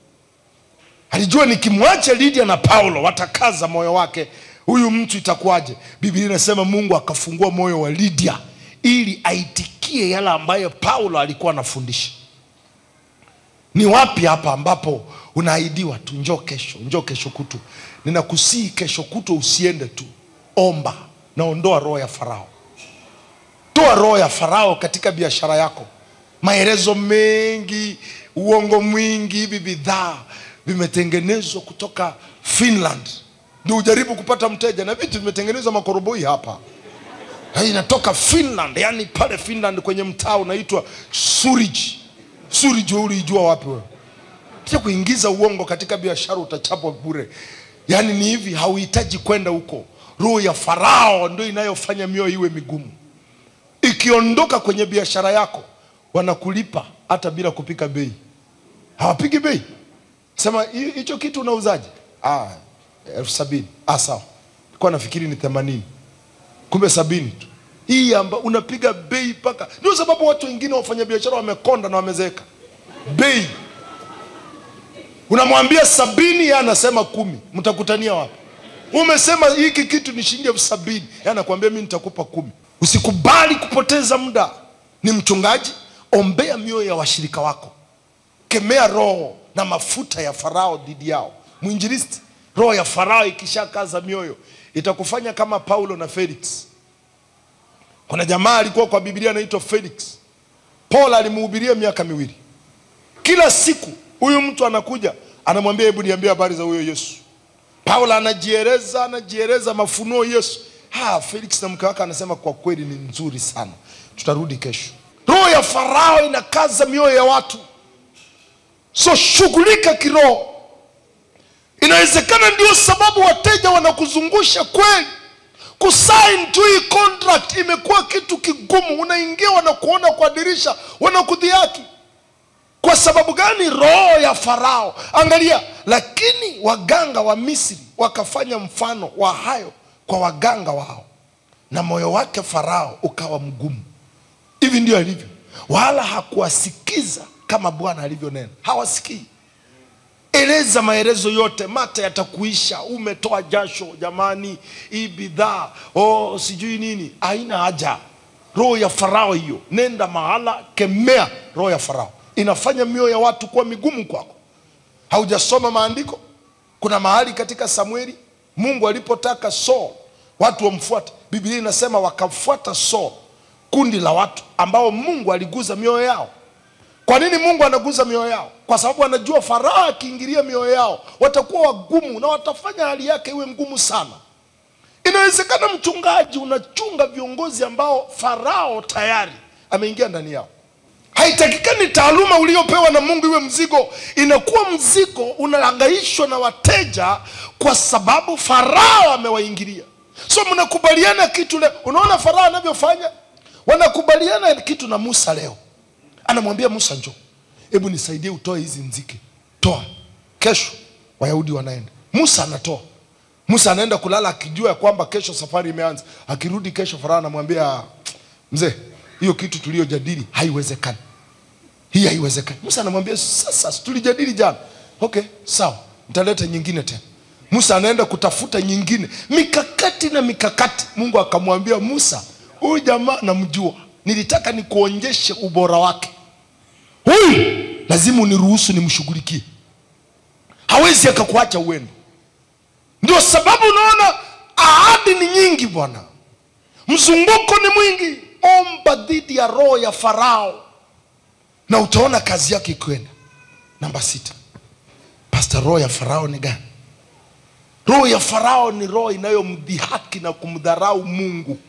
alijua nikimwacha lidia na paulo watakaza moyo wake huyu mtu itakuwaje biblia inasema mungu akafungua moyo wa lidia ili aitikie yale ambayo paulo alikuwa anafundisha Ni wapi hapa ambapo unaahidiwa tu, njoo kesho, njoo kesho kutu? Ninakusii kesho kutu usiende tu, omba na ondoa roho ya Farao. Toa roho ya Farao katika biashara yako. Maelezo mengi, uongo mwingi, hivi bidhaa vimetengenezwa kutoka Finland ndio ujaribu kupata mteja, na vitu vimetengenezwa makoroboi hapa Hii inatoka Finland, yani pale Finland kwenye mtaa unaitwa Suriji. Suriji, wewe ulijua wapi wewe? Kisha kuingiza uongo katika biashara utachapwa bure. Yaani ni hivi, hauhitaji kwenda huko. Roho ya Farao ndio inayofanya mioyo iwe migumu. Ikiondoka kwenye biashara yako, wanakulipa hata bila kupika bei. Hawapigi bei. Sema "Hi- hicho kitu unauzaje? Ah, elfu sabini. Ah, sawa. Nilikuwa nafikiri ni themanini, kumbe sabini tu. Hii amba unapiga bei mpaka, ndio sababu watu wengine wafanya biashara wamekonda na wamezeeka bei unamwambia sabini yeye anasema kumi mtakutania wapi umesema hiki kitu ni shilingi elfu sabini yeye anakuambia mi nitakupa kumi usikubali kupoteza muda ni mchungaji ombea mioyo ya washirika wako kemea roho na mafuta ya farao dhidi yao mwinjilisti roho ya farao ikishakaza mioyo itakufanya kama paulo na felix kuna jamaa alikuwa kwa biblia anaitwa felix paul alimuhubiria miaka miwili kila siku huyu mtu anakuja anamwambia hebu niambie habari za huyo yesu paulo anajieleza anajieleza mafunuo yesu ha, felix na mke wake anasema kwa kweli ni nzuri sana tutarudi kesho roho ya farao inakaza mioyo ya watu so shughulika kiroho inawezekana ndio sababu wateja wanakuzungusha kweli kusain tu hii contract imekuwa kitu kigumu unaingia wanakuona kwa dirisha wanakudhiaki kwa sababu gani roho ya farao angalia lakini waganga wa misri wakafanya mfano wa hayo kwa waganga wao na moyo wake farao ukawa mgumu hivi ndio alivyo wala hakuwasikiza kama bwana alivyonena hawasikii eleza maelezo yote mate yatakuisha umetoa jasho jamani hii bidhaa oh, sijui nini haina haja roho ya farao hiyo nenda mahala kemea roho ya farao inafanya mioyo ya watu kuwa migumu kwako haujasoma maandiko kuna mahali katika samueli mungu alipotaka saul watu wamfuate biblia inasema wakamfuata saul kundi la watu ambao mungu aliguza mioyo yao kwa nini mungu anaguza mioyo yao kwa sababu anajua farao akiingilia mioyo yao watakuwa wagumu na watafanya hali yake iwe ngumu sana inawezekana mchungaji unachunga viongozi ambao farao tayari ameingia ndani yao haitakikani taaluma uliopewa na mungu iwe mzigo inakuwa mzigo unahangaishwa na wateja kwa sababu farao amewaingilia so mnakubaliana kitu leo unaona farao anavyofanya wanakubaliana kitu na musa leo anamwambia musa njo hebu nisaidie utoe hizi nzike toa kesho wayahudi wanaenda musa anatoa musa anaenda kulala akijua ya kwamba kesho safari imeanza akirudi kesho farao anamwambia mzee hiyo kitu tuliyojadili haiwezekani hii haiwezekani musa anamwambia sasa si tulijadili jana okay sawa nitaleta nyingine tena musa anaenda kutafuta nyingine mikakati na mikakati mungu akamwambia musa huyu jamaa namjua nilitaka nikuonyeshe ubora wake huyu lazima uniruhusu nimshughulikie hawezi akakuacha uende ndio sababu unaona ahadi ni nyingi bwana mzunguko ni mwingi omba dhidi ya roho ya farao na utaona kazi yake ikienda namba sita pasta roho ya farao ni gani roho ya farao ni roho inayomdhihaki na kumdharau mungu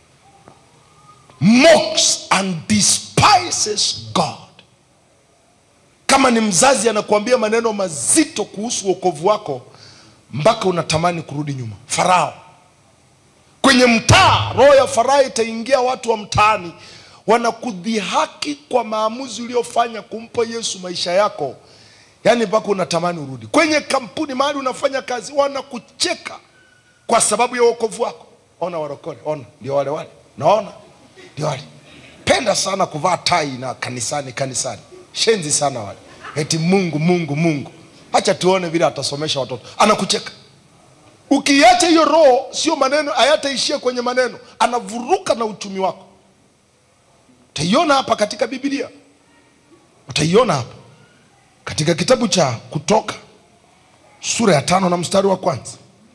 mocks and despises god kama ni mzazi anakuambia maneno mazito kuhusu wokovu wako mpaka unatamani kurudi nyuma farao kwenye mtaa roho ya farao itaingia watu wa mtaani wanakudhihaki kwa maamuzi uliofanya kumpa yesu maisha yako yaani mpaka unatamani urudi kwenye kampuni mahali unafanya kazi wanakucheka kwa sababu ya uokovu wako ona warokole ona ndio wale wale naona ndio wale penda sana kuvaa tai na kanisani kanisani shenzi sana wale eti mungu mungu mungu hacha tuone vile atasomesha watoto anakucheka ukiacha hiyo roho sio maneno hayataishia kwenye maneno anavuruka na uchumi wako utaiona hapa katika biblia utaiona hapa katika kitabu cha Kutoka sura ya tano na mstari wa kwanza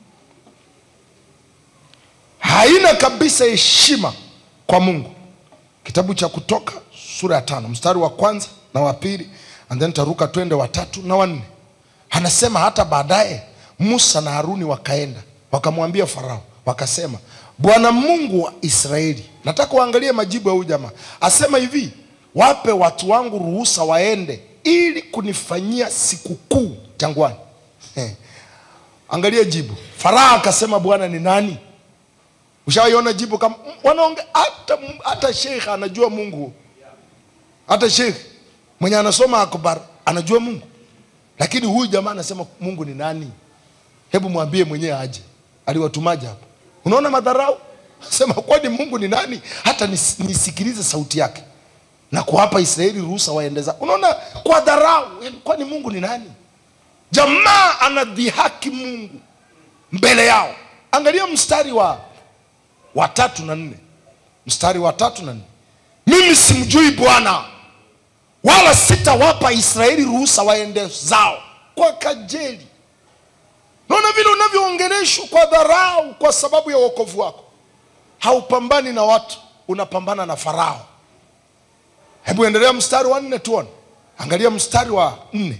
haina kabisa heshima kwa Mungu. Kitabu cha Kutoka sura ya tano mstari wa kwanza na wa pili, and then taruka twende watatu na wanne. Anasema hata baadaye Musa na Haruni wakaenda wakamwambia Farao, wakasema, Bwana Mungu wa Israeli, nataka uangalie majibu ya huyu jamaa. Asema hivi, wape watu wangu ruhusa waende ili kunifanyia sikukuu jangwani. Angalia jibu. Farao akasema, Bwana ni nani? Ushawaiona jibu kama wanaonge hata hata sheikh anajua Mungu. Hata sheikh mwenye anasoma akbar anajua Mungu. Lakini huyu jamaa anasema Mungu ni nani? Hebu mwambie mwenyewe aje. Aliwatumaje hapa? Unaona madharau? Sema kwani Mungu ni nani? Hata nis, nisikilize sauti yake. Na kuwapa Israeli ruhusa waendeza. Unaona kwa dharau, kwani Mungu ni nani? Jamaa anadhihaki Mungu mbele yao. Angalia mstari wa wa tatu na nne mstari wa tatu na nne mimi simjui Bwana wala sitawapa Israeli ruhusa waende zao kwa kajeli. Naona vile unavyoongeleshwa kwa dharau kwa sababu ya wokovu wako. Haupambani na watu, unapambana na Farao. Hebu endelea mstari wa nne tuone. Angalia mstari wa nne.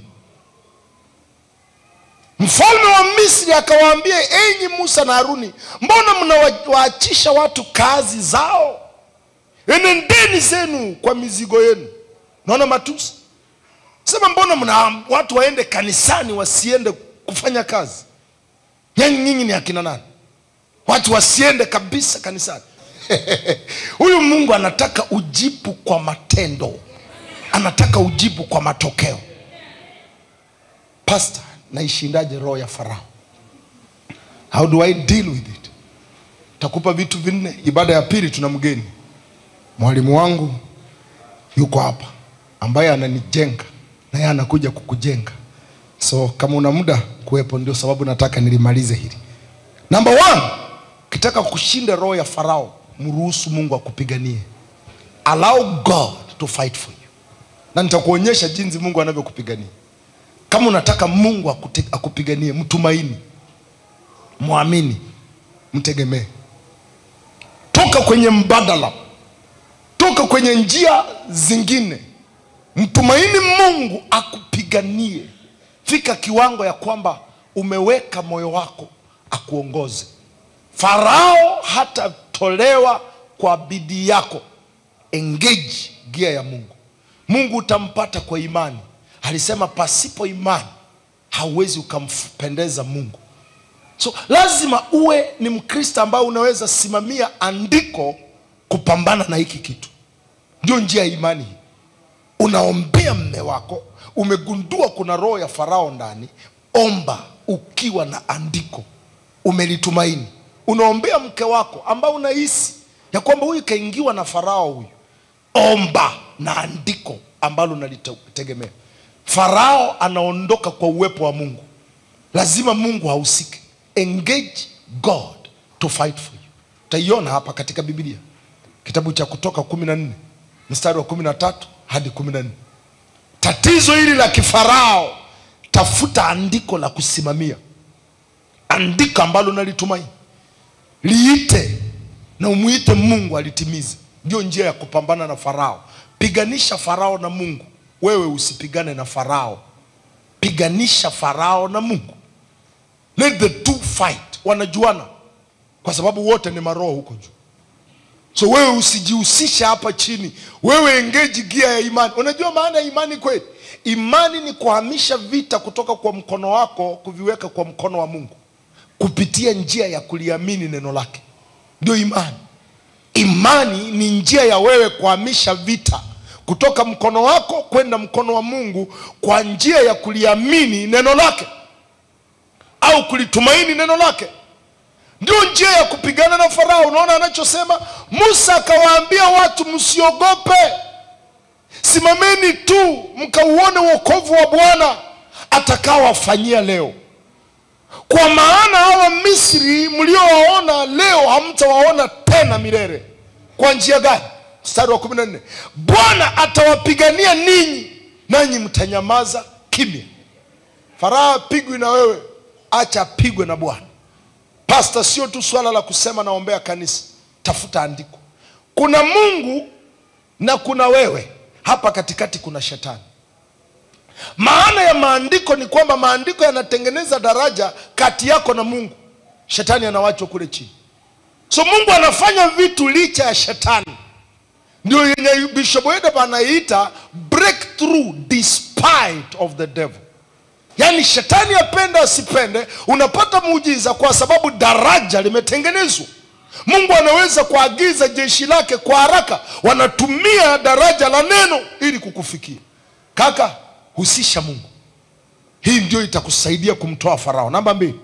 Mfalme wa Misri akawaambia, enyi Musa na Haruni, mbona mnawaachisha watu kazi zao? Enendeni zenu kwa mizigo yenu. Naona matusi. Sema, mbona mna watu waende kanisani wasiende kufanya kazi? Yani nyinyi ni akina nani? Watu wasiende kabisa kanisani. Huyu Mungu anataka ujibu kwa matendo, anataka ujibu kwa matokeo. Pastor, naishindaje roho ya Farao? How do I deal with it? Takupa vitu vinne. Ibada ya pili tuna mgeni, mwalimu wangu yuko hapa ambaye ananijenga na yeye anakuja kukujenga, so kama una muda kuwepo, ndio sababu nataka nilimalize hili. Number one, ukitaka kushinda roho ya Farao, mruhusu Mungu akupiganie. Allow God to fight for you, na nitakuonyesha jinsi Mungu anavyokupigania. Kama unataka Mungu akute, akupiganie, mtumaini, mwamini, mtegemee. Toka kwenye mbadala, toka kwenye njia zingine, mtumaini Mungu akupiganie. Fika kiwango ya kwamba umeweka moyo wako akuongoze. Farao hatatolewa kwa bidii yako. Engage gia ya Mungu. Mungu utampata kwa imani. Alisema pasipo imani hauwezi ukampendeza Mungu. So lazima uwe ni Mkristo ambaye unaweza simamia andiko kupambana na hiki kitu. Ndio njia ya imani hii. Unaombea mme wako, umegundua kuna roho ya Farao ndani, omba ukiwa na andiko umelitumaini. Unaombea mke wako ambao unahisi ya kwamba huyu kaingiwa na Farao huyu, omba na andiko ambalo unalitegemea. Farao anaondoka kwa uwepo wa Mungu, lazima Mungu ahusike. Engage God to fight for you. Utaiona hapa katika Biblia, kitabu cha Kutoka kumi na nne mstari wa kumi na tatu hadi kumi na nne. Tatizo hili la kifarao, tafuta andiko la kusimamia, andiko ambalo nalitumaini, liite na umwite Mungu alitimize. Ndio njia ya kupambana na Farao. Piganisha Farao na Mungu, wewe usipigane na Farao. Piganisha Farao na Mungu, let the two fight. Wanajuana kwa sababu wote ni maroho huko juu. So wewe usijihusishe hapa chini, wewe engage gia ya imani. Unajua maana ya imani kweli? Imani ni kuhamisha vita kutoka kwa mkono wako kuviweka kwa mkono wa Mungu kupitia njia ya kuliamini neno lake, ndio imani. Imani ni njia ya wewe kuhamisha vita kutoka mkono wako kwenda mkono wa Mungu kwa njia ya kuliamini neno lake au kulitumaini neno lake. Ndio njia ya kupigana na Farao. Unaona anachosema Musa, akawaambia watu msiogope, simameni tu mkauone wokovu wa Bwana atakaowafanyia leo, kwa maana hawa Misri mliowaona leo hamtawaona tena milele. Kwa njia gani? Mstari wa kumi na nne, Bwana atawapigania ninyi, nanyi mtanyamaza kimya. Farao apigwi na wewe, acha apigwe na Bwana. Pasta, sio tu swala la kusema naombea kanisa, tafuta andiko. Kuna Mungu na kuna wewe, hapa katikati kuna shetani. Maana ya maandiko ni kwamba maandiko yanatengeneza daraja kati yako na Mungu, shetani anawachwa kule chini. So Mungu anafanya vitu licha ya shetani, ndio yenye Bishop Edeba anaiita breakthrough despite of the devil. Yaani shetani apende asipende, unapata muujiza kwa sababu daraja limetengenezwa. Mungu anaweza kuagiza jeshi lake kwa haraka, wanatumia daraja la neno ili kukufikia. Kaka, husisha Mungu. Hii ndio itakusaidia kumtoa Farao. Namba mbili,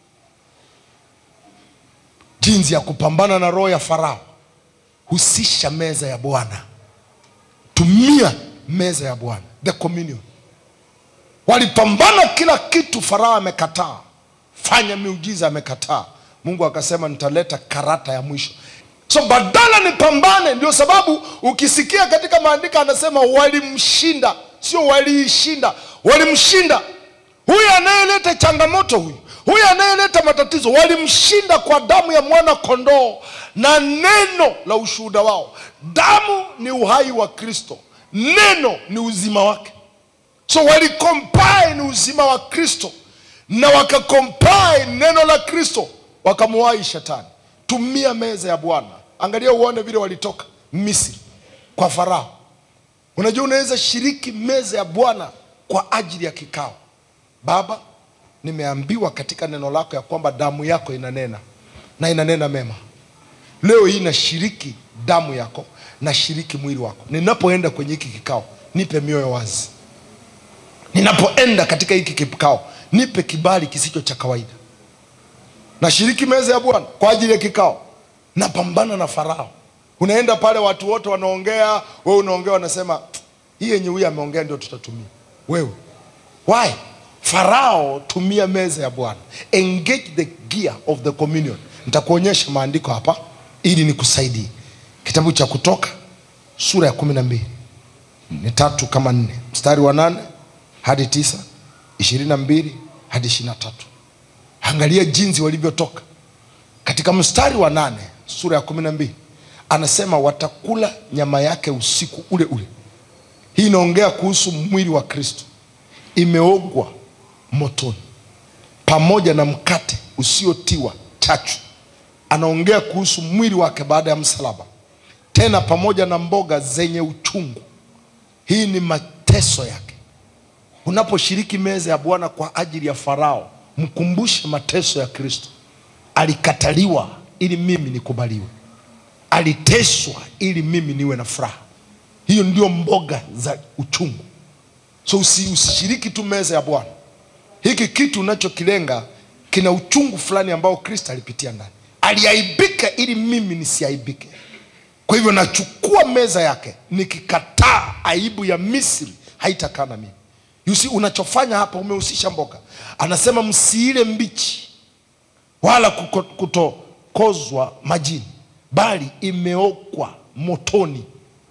jinsi ya kupambana na roho ya Farao, husisha meza ya Bwana. Tumia meza ya Bwana, the communion. Walipambana kila kitu, Farao amekataa, fanya miujiza, amekataa. Mungu akasema nitaleta karata ya mwisho. So badala nipambane, ndio sababu ukisikia katika maandiko anasema walimshinda, sio waliishinda, walimshinda. Huyu anayeleta changamoto, huyu huyu anayeleta matatizo, walimshinda kwa damu ya mwana kondoo na neno la ushuhuda wao. Damu ni uhai wa Kristo, neno ni uzima wake. So walicombine uzima wa Kristo na wakacombine neno la Kristo, wakamuwai shetani. Tumia meza ya Bwana. Angalia uone vile walitoka Misri kwa Farao. Unajua, unaweza shiriki meza ya Bwana kwa ajili ya kikao. Baba, nimeambiwa katika neno lako ya kwamba damu yako inanena na inanena mema. Leo hii nashiriki damu yako, nashiriki mwili wako. Ninapoenda kwenye hiki kikao, nipe mioyo wazi. Ninapoenda katika hiki kikao, nipe kibali kisicho cha kawaida. Nashiriki meza ya Bwana kwa ajili ya kikao, napambana na Farao. Unaenda pale, watu wote wanaongea, wewe unaongea, wanasema hii yenye huyu ameongea ndio tutatumia. Wewe why? Farao, tumia meza ya Bwana, engage the gear of the communion. Nitakuonyesha maandiko hapa ili nikusaidie. Kitabu cha Kutoka sura ya kumi na mbili ni tatu kama nne, mstari wa nane hadi tisa, ishirini na mbili hadi ishirini na tatu. Angalia jinsi walivyotoka katika mstari wa nane sura ya kumi na mbili anasema watakula nyama yake usiku ule ule. Hii inaongea kuhusu mwili wa Kristo, imeogwa motoni pamoja na mkate usiotiwa chachu. Anaongea kuhusu mwili wake baada ya msalaba, tena pamoja na mboga zenye uchungu. Hii ni mateso yake. Unaposhiriki meza ya Bwana kwa ajili ya Farao, mkumbushe mateso ya Kristo. Alikataliwa ili mimi nikubaliwe, aliteswa ili mimi niwe na furaha. Hiyo ndio mboga za uchungu. So usi, usishiriki tu meza ya Bwana. Hiki kitu unachokilenga kina uchungu fulani ambao Kristo alipitia ndani, aliaibika ili mimi nisiaibike. Kwa hivyo nachukua meza yake, nikikataa aibu ya Misri haitakaa na mimi. You see, unachofanya hapa umehusisha mboga. Anasema msiile mbichi wala kuko- kutokozwa majini, bali imeokwa motoni.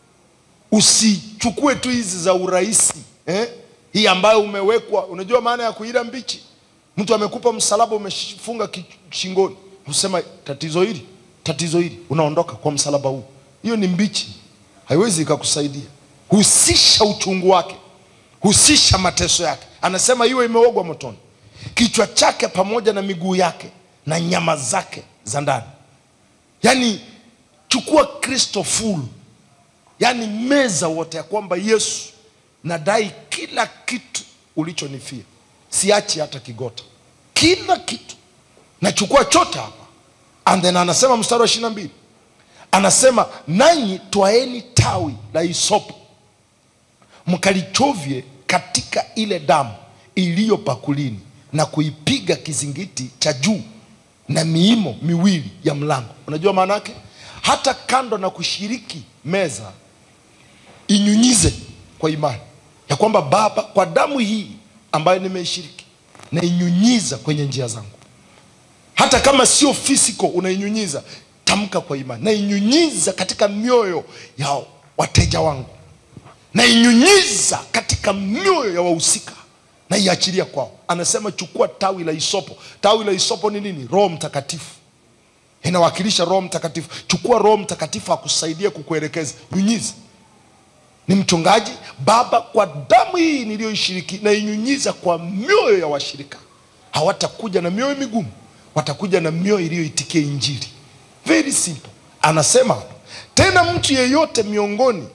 Usichukue tu hizi za urahisi eh? Hii ambayo umewekwa. Unajua maana ya kuila mbichi? Mtu amekupa msalaba umefunga ki- shingoni, usema tatizo hili, tatizo hili, unaondoka kwa msalaba huu. Hiyo ni mbichi, haiwezi ikakusaidia. Husisha uchungu wake, husisha mateso yake. Anasema iwe imeogwa motoni, kichwa chake pamoja na miguu yake na nyama zake za ndani. Yaani chukua Kristo full yaani meza wote ya kwamba Yesu, nadai kila kitu ulichonifia, siachi hata kigota, kila kitu nachukua chote hapa. And then anasema mstari wa ishirini na mbili anasema nanyi twaeni tawi la hisopo mkalichovye katika ile damu iliyo pakulini na kuipiga kizingiti cha juu na miimo miwili ya mlango. Unajua maana yake? Hata kando na kushiriki meza, inyunyize kwa imani ya kwamba Baba, kwa damu hii ambayo nimeishiriki, nainyunyiza kwenye njia zangu. Hata kama sio physical, unainyunyiza, tamka kwa imani, nainyunyiza katika mioyo ya wateja wangu nainyunyiza katika mioyo ya wahusika na iachilia kwao. Anasema chukua tawi la isopo. Tawi la isopo ni nini? Roho Mtakatifu, inawakilisha Roho Mtakatifu. Chukua Roho Mtakatifu akusaidia kukuelekeza, nyunyiza ni mchungaji Baba, kwa damu hii niliyoishiriki na inyunyiza kwa mioyo ya washirika. Hawatakuja na mioyo migumu, watakuja na mioyo iliyoitikia Injili. Very simple. Anasema tena, mtu yeyote miongoni,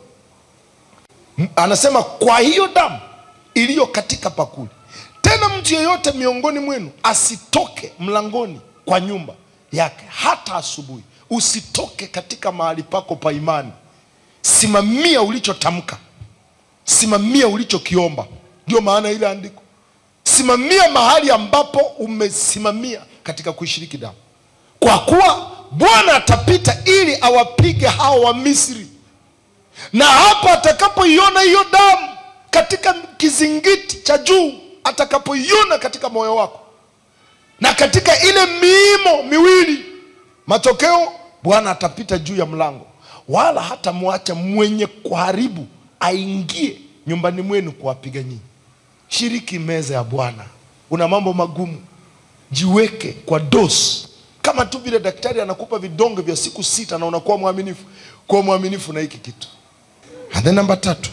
M- anasema kwa hiyo damu iliyo katika pakuli, tena mtu yeyote miongoni mwenu asitoke mlangoni kwa nyumba yake hata asubuhi. Usitoke katika mahali pako pa imani. Simamia ulichotamka, simamia ulichokiomba. Ndio maana ile andiko, simamia mahali ambapo umesimamia katika kuishiriki damu, kwa kuwa Bwana atapita ili awapige hao wa Misri, na hapo atakapoiona hiyo damu katika kizingiti cha juu, atakapoiona katika moyo wako na katika ile miimo miwili, matokeo Bwana atapita juu ya mlango, wala hatamwacha mwenye kuharibu aingie nyumbani mwenu kuwapiga nyinyi. Shiriki meza ya Bwana. Una mambo magumu, jiweke kwa dosi, kama tu vile daktari anakupa vidonge vya siku sita na unakuwa mwaminifu. Kuwa mwaminifu na hiki kitu. And then namba tatu,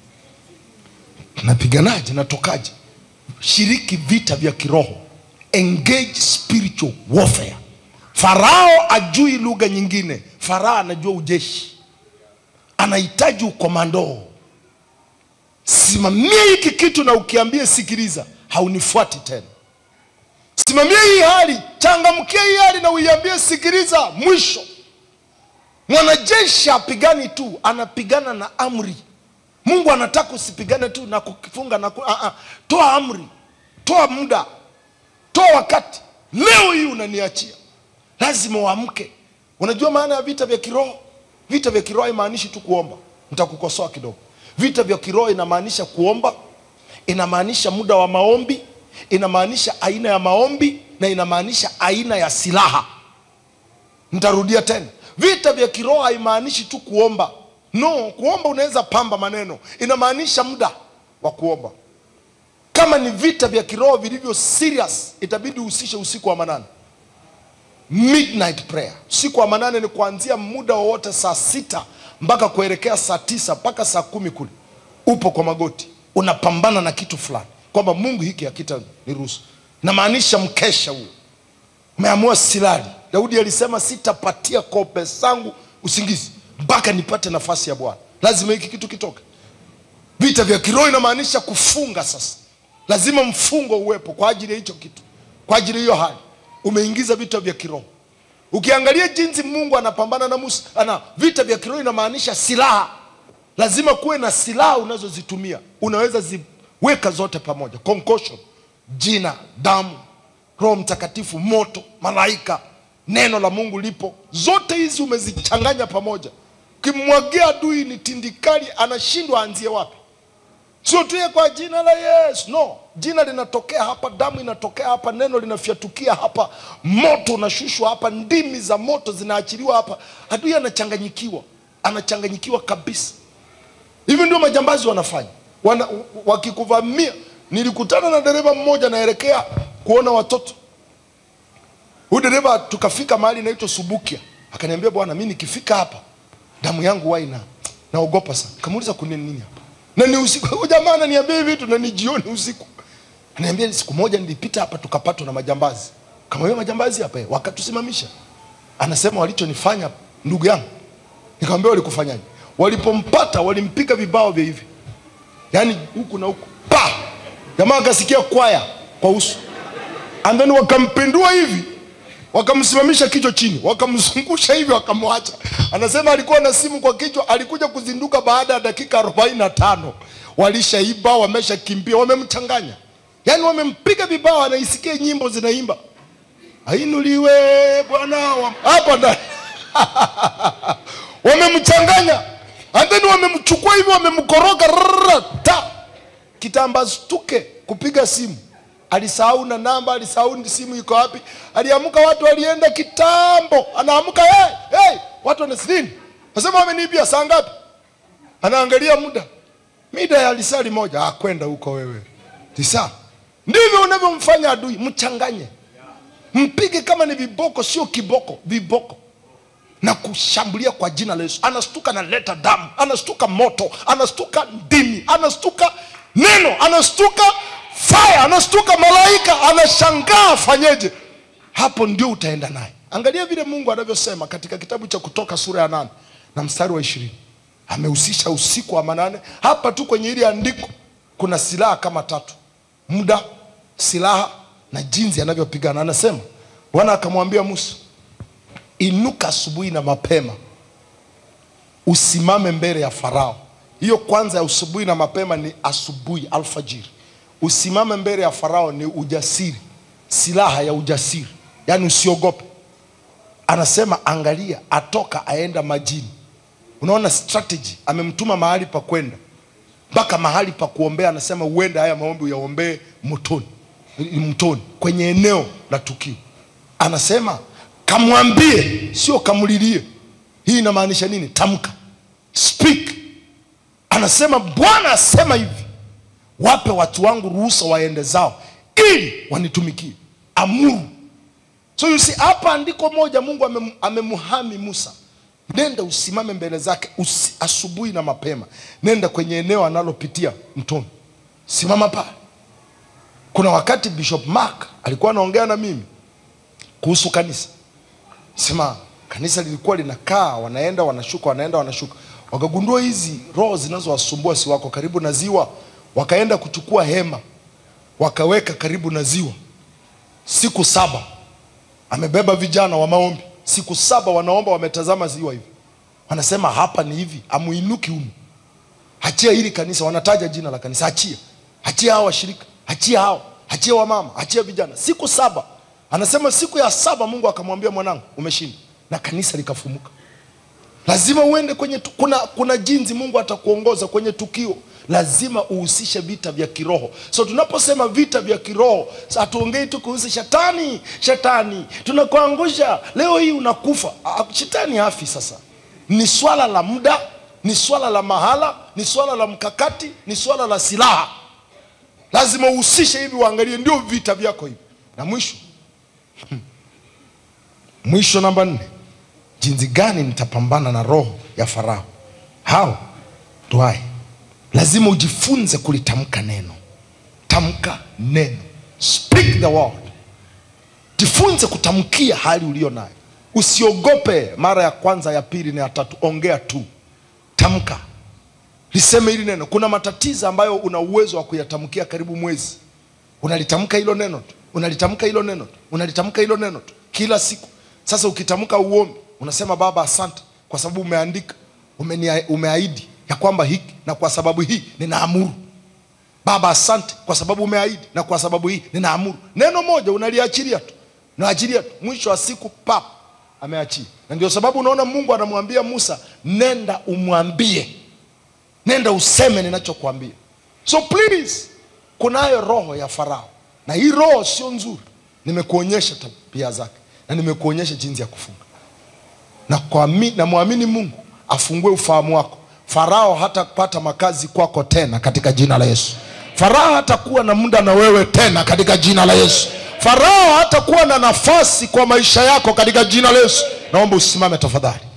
napiganaje? Natokaje? Shiriki vita vya kiroho, engage spiritual warfare. Farao ajui lugha nyingine, Farao anajua ujeshi, anahitaji ukomando. Simamia hiki kitu na ukiambie, sikiliza, haunifuati tena. Simamia hii hali, changamkia hii hali na uiambie, sikiliza, mwisho. Mwanajeshi apigani tu, anapigana na amri. Mungu anataka usipigane tu na kukifunga na ku... uh -uh. Toa amri, toa muda, toa wakati. Leo hii unaniachia, lazima uamke. Unajua maana ya vita vya kiroho? Vita vya kiroho haimaanishi tu kuomba. Nitakukosoa kidogo. Vita vya kiroho inamaanisha kuomba, inamaanisha muda wa maombi, inamaanisha aina ya maombi na inamaanisha aina ya silaha. Nitarudia tena, vita vya kiroho haimaanishi tu kuomba. No, kuomba unaweza pamba maneno, inamaanisha muda wa kuomba. Kama ni vita vya kiroho vilivyo serious, itabidi uhusishe usiku wa manane, midnight prayer. Usiku wa manane ni kuanzia muda wowote saa sita mpaka kuelekea saa tisa mpaka saa kumi kule, upo kwa magoti unapambana na kitu fulani, kwamba Mungu hiki hakita niruhusu. Namaanisha mkesha huo, umeamua silali. Daudi alisema sitapatia kope zangu usingizi mpaka nipate nafasi ya Bwana. Lazima hiki kitu kitoke. Vita vya kiroho inamaanisha kufunga. Sasa lazima mfungo uwepo kwa ajili ya hicho kitu, kwa ajili ya hiyo hali. Umeingiza vita vya kiroho. Ukiangalia jinsi Mungu anapambana na Musa, ana vita vya kiroho inamaanisha silaha. Lazima kuwe na silaha unazozitumia, unaweza ziweka zote pamoja, concussion, jina, damu, Roho Mtakatifu, moto, malaika, neno la Mungu lipo, zote hizi umezichanganya pamoja. Ukimwagia adui ni tindikali, anashindwa aanzie wapi. Sio tu kwa jina la Yesu, no. Jina linatokea hapa, damu inatokea hapa, neno linafyatukia hapa, moto unashushwa hapa, ndimi za moto zinaachiliwa hapa. Adui anachanganyikiwa, anachanganyikiwa kabisa. Hivi ndio majambazi wanafanya, wana, wakikuvamia. Nilikutana na dereva mmoja naelekea kuona watoto. Huyu dereva tukafika mahali inaitwa Subukia, akaniambia bwana, mimi nikifika hapa damu yangu huwa ina naogopa sana. Kamuuliza kuna nini hapa na ni usiku. Huyu jamaa ananiambia hivi vitu na ni jioni usiku. Ananiambia siku moja nilipita hapa tukapatwa na majambazi. Kama wewe majambazi hapa wakatusimamisha. Anasema walichonifanya ndugu yangu. Nikamwambia walikufanyaje? Walipompata walimpiga vibao vya hivi. Yaani huku na huku. Pa! Jamaa akasikia kwaya kwa uso. And then wakampindua hivi. Wakamsimamisha kichwa chini, wakamzungusha hivi, wakamwacha. Anasema alikuwa na simu kwa kichwa, alikuja kuzinduka baada ya dakika arobaini na tano. Walishaiba, wameshakimbia, wamemchanganya, yaani wamempiga vibao, anaisikia nyimbo zinaimba ainuliwe Bwana hapa ndani wamemchanganya, and then wamemchukua hivi, wamemkoroga ta kitambaa stuke kupiga simu alisahau na namba, alisahau simu iko wapi. Aliamka, watu walienda kitambo, anaamka hey, hey, watu wanasidini, nasema wameniibia. Saa ngapi? Anaangalia muda, mida ya lisali moja. Ah, kwenda huko wewe, lisa ndivyo unavyomfanya adui mchanganye mpige kama ni viboko sio kiboko viboko na kushambulia kwa jina la yesu anastuka analeta damu anastuka moto anastuka ndimi anastuka neno anastuka fire anastuka malaika anashangaa afanyeje hapo ndio utaenda naye angalia vile mungu anavyosema katika kitabu cha kutoka sura ya nane na mstari wa ishirini amehusisha usiku wa manane hapa tu kwenye hili andiko kuna silaha kama tatu muda silaha na jinsi anavyopigana anasema bwana akamwambia musa inuka asubuhi na mapema usimame mbele ya farao hiyo kwanza ya asubuhi na mapema ni asubuhi alfajiri usimame mbele ya farao ni ujasiri silaha ya ujasiri yaani usiogope anasema angalia atoka aenda majini unaona strategy amemtuma mahali pa kwenda mpaka mahali pa kuombea anasema uende haya maombi uyaombee motoni mtoni kwenye eneo la tukio anasema kamwambie sio kamlilie hii inamaanisha nini tamka speak anasema bwana asema hivi wape watu wangu ruhusa waende zao ili wanitumikie amuru so you see hapa andiko moja mungu amem- amemhami musa nenda usimame mbele zake usi, asubuhi na mapema nenda kwenye eneo analopitia mtoni simama pale kuna wakati bishop mark alikuwa anaongea na mimi kuhusu kanisa sema kanisa lilikuwa linakaa wanaenda wanashuka wanaenda wanashuka wakagundua hizi roho zinazowasumbua si wako karibu na ziwa wakaenda kuchukua hema wakaweka karibu na ziwa siku saba amebeba vijana wa maombi siku saba wanaomba wametazama ziwa hivi wanasema hapa ni hivi amuinuki humu achia hili kanisa wanataja jina la kanisa achia achia hao washirika achia hao achia wamama achia vijana siku saba anasema siku ya saba mungu akamwambia mwanangu umeshinda na kanisa likafumuka lazima uende kwenye tu, kuna, kuna jinsi mungu atakuongoza kwenye tukio lazima uhusishe vita vya kiroho so tunaposema vita vya kiroho hatuongei tu kuhusu shetani shetani tunakuangusha leo hii unakufa Ah, shetani hafi sasa ni swala la muda ni swala la mahala ni swala la mkakati ni swala la silaha lazima uhusishe hivi uangalie ndio vita vyako hivi na mwisho mwisho namba nne jinsi gani nitapambana na roho ya farao how do I lazima ujifunze kulitamka neno tamka neno speak the word jifunze kutamkia hali ulio nayo usiogope mara ya kwanza ya pili na ya tatu ongea tu tamka liseme hili neno kuna matatizo ambayo una uwezo wa kuyatamkia karibu mwezi unalitamka hilo neno tu unalitamka hilo neno tu unalitamka hilo neno tu kila siku sasa ukitamka uombi unasema baba asante kwa sababu umeandika umenia- umeahidi ya kwamba hiki na kwa sababu hii ninaamuru baba asante kwa sababu umeahidi na kwa sababu hii ninaamuru neno moja unaliachilia tu unaachilia tu mwisho wa siku pap ameachia na ndio sababu unaona mungu anamwambia musa nenda umwambie nenda useme ninachokwambia so please kunayo roho ya farao na hii roho sio nzuri nimekuonyesha tabia zake na nimekuonyesha jinsi ya kufunga na kuami- na mwamini mungu afungue ufahamu wako farao hatapata makazi kwako tena katika jina la yesu farao hatakuwa na muda na wewe tena katika jina la yesu farao hatakuwa na nafasi kwa maisha yako katika jina la yesu naomba usimame tafadhali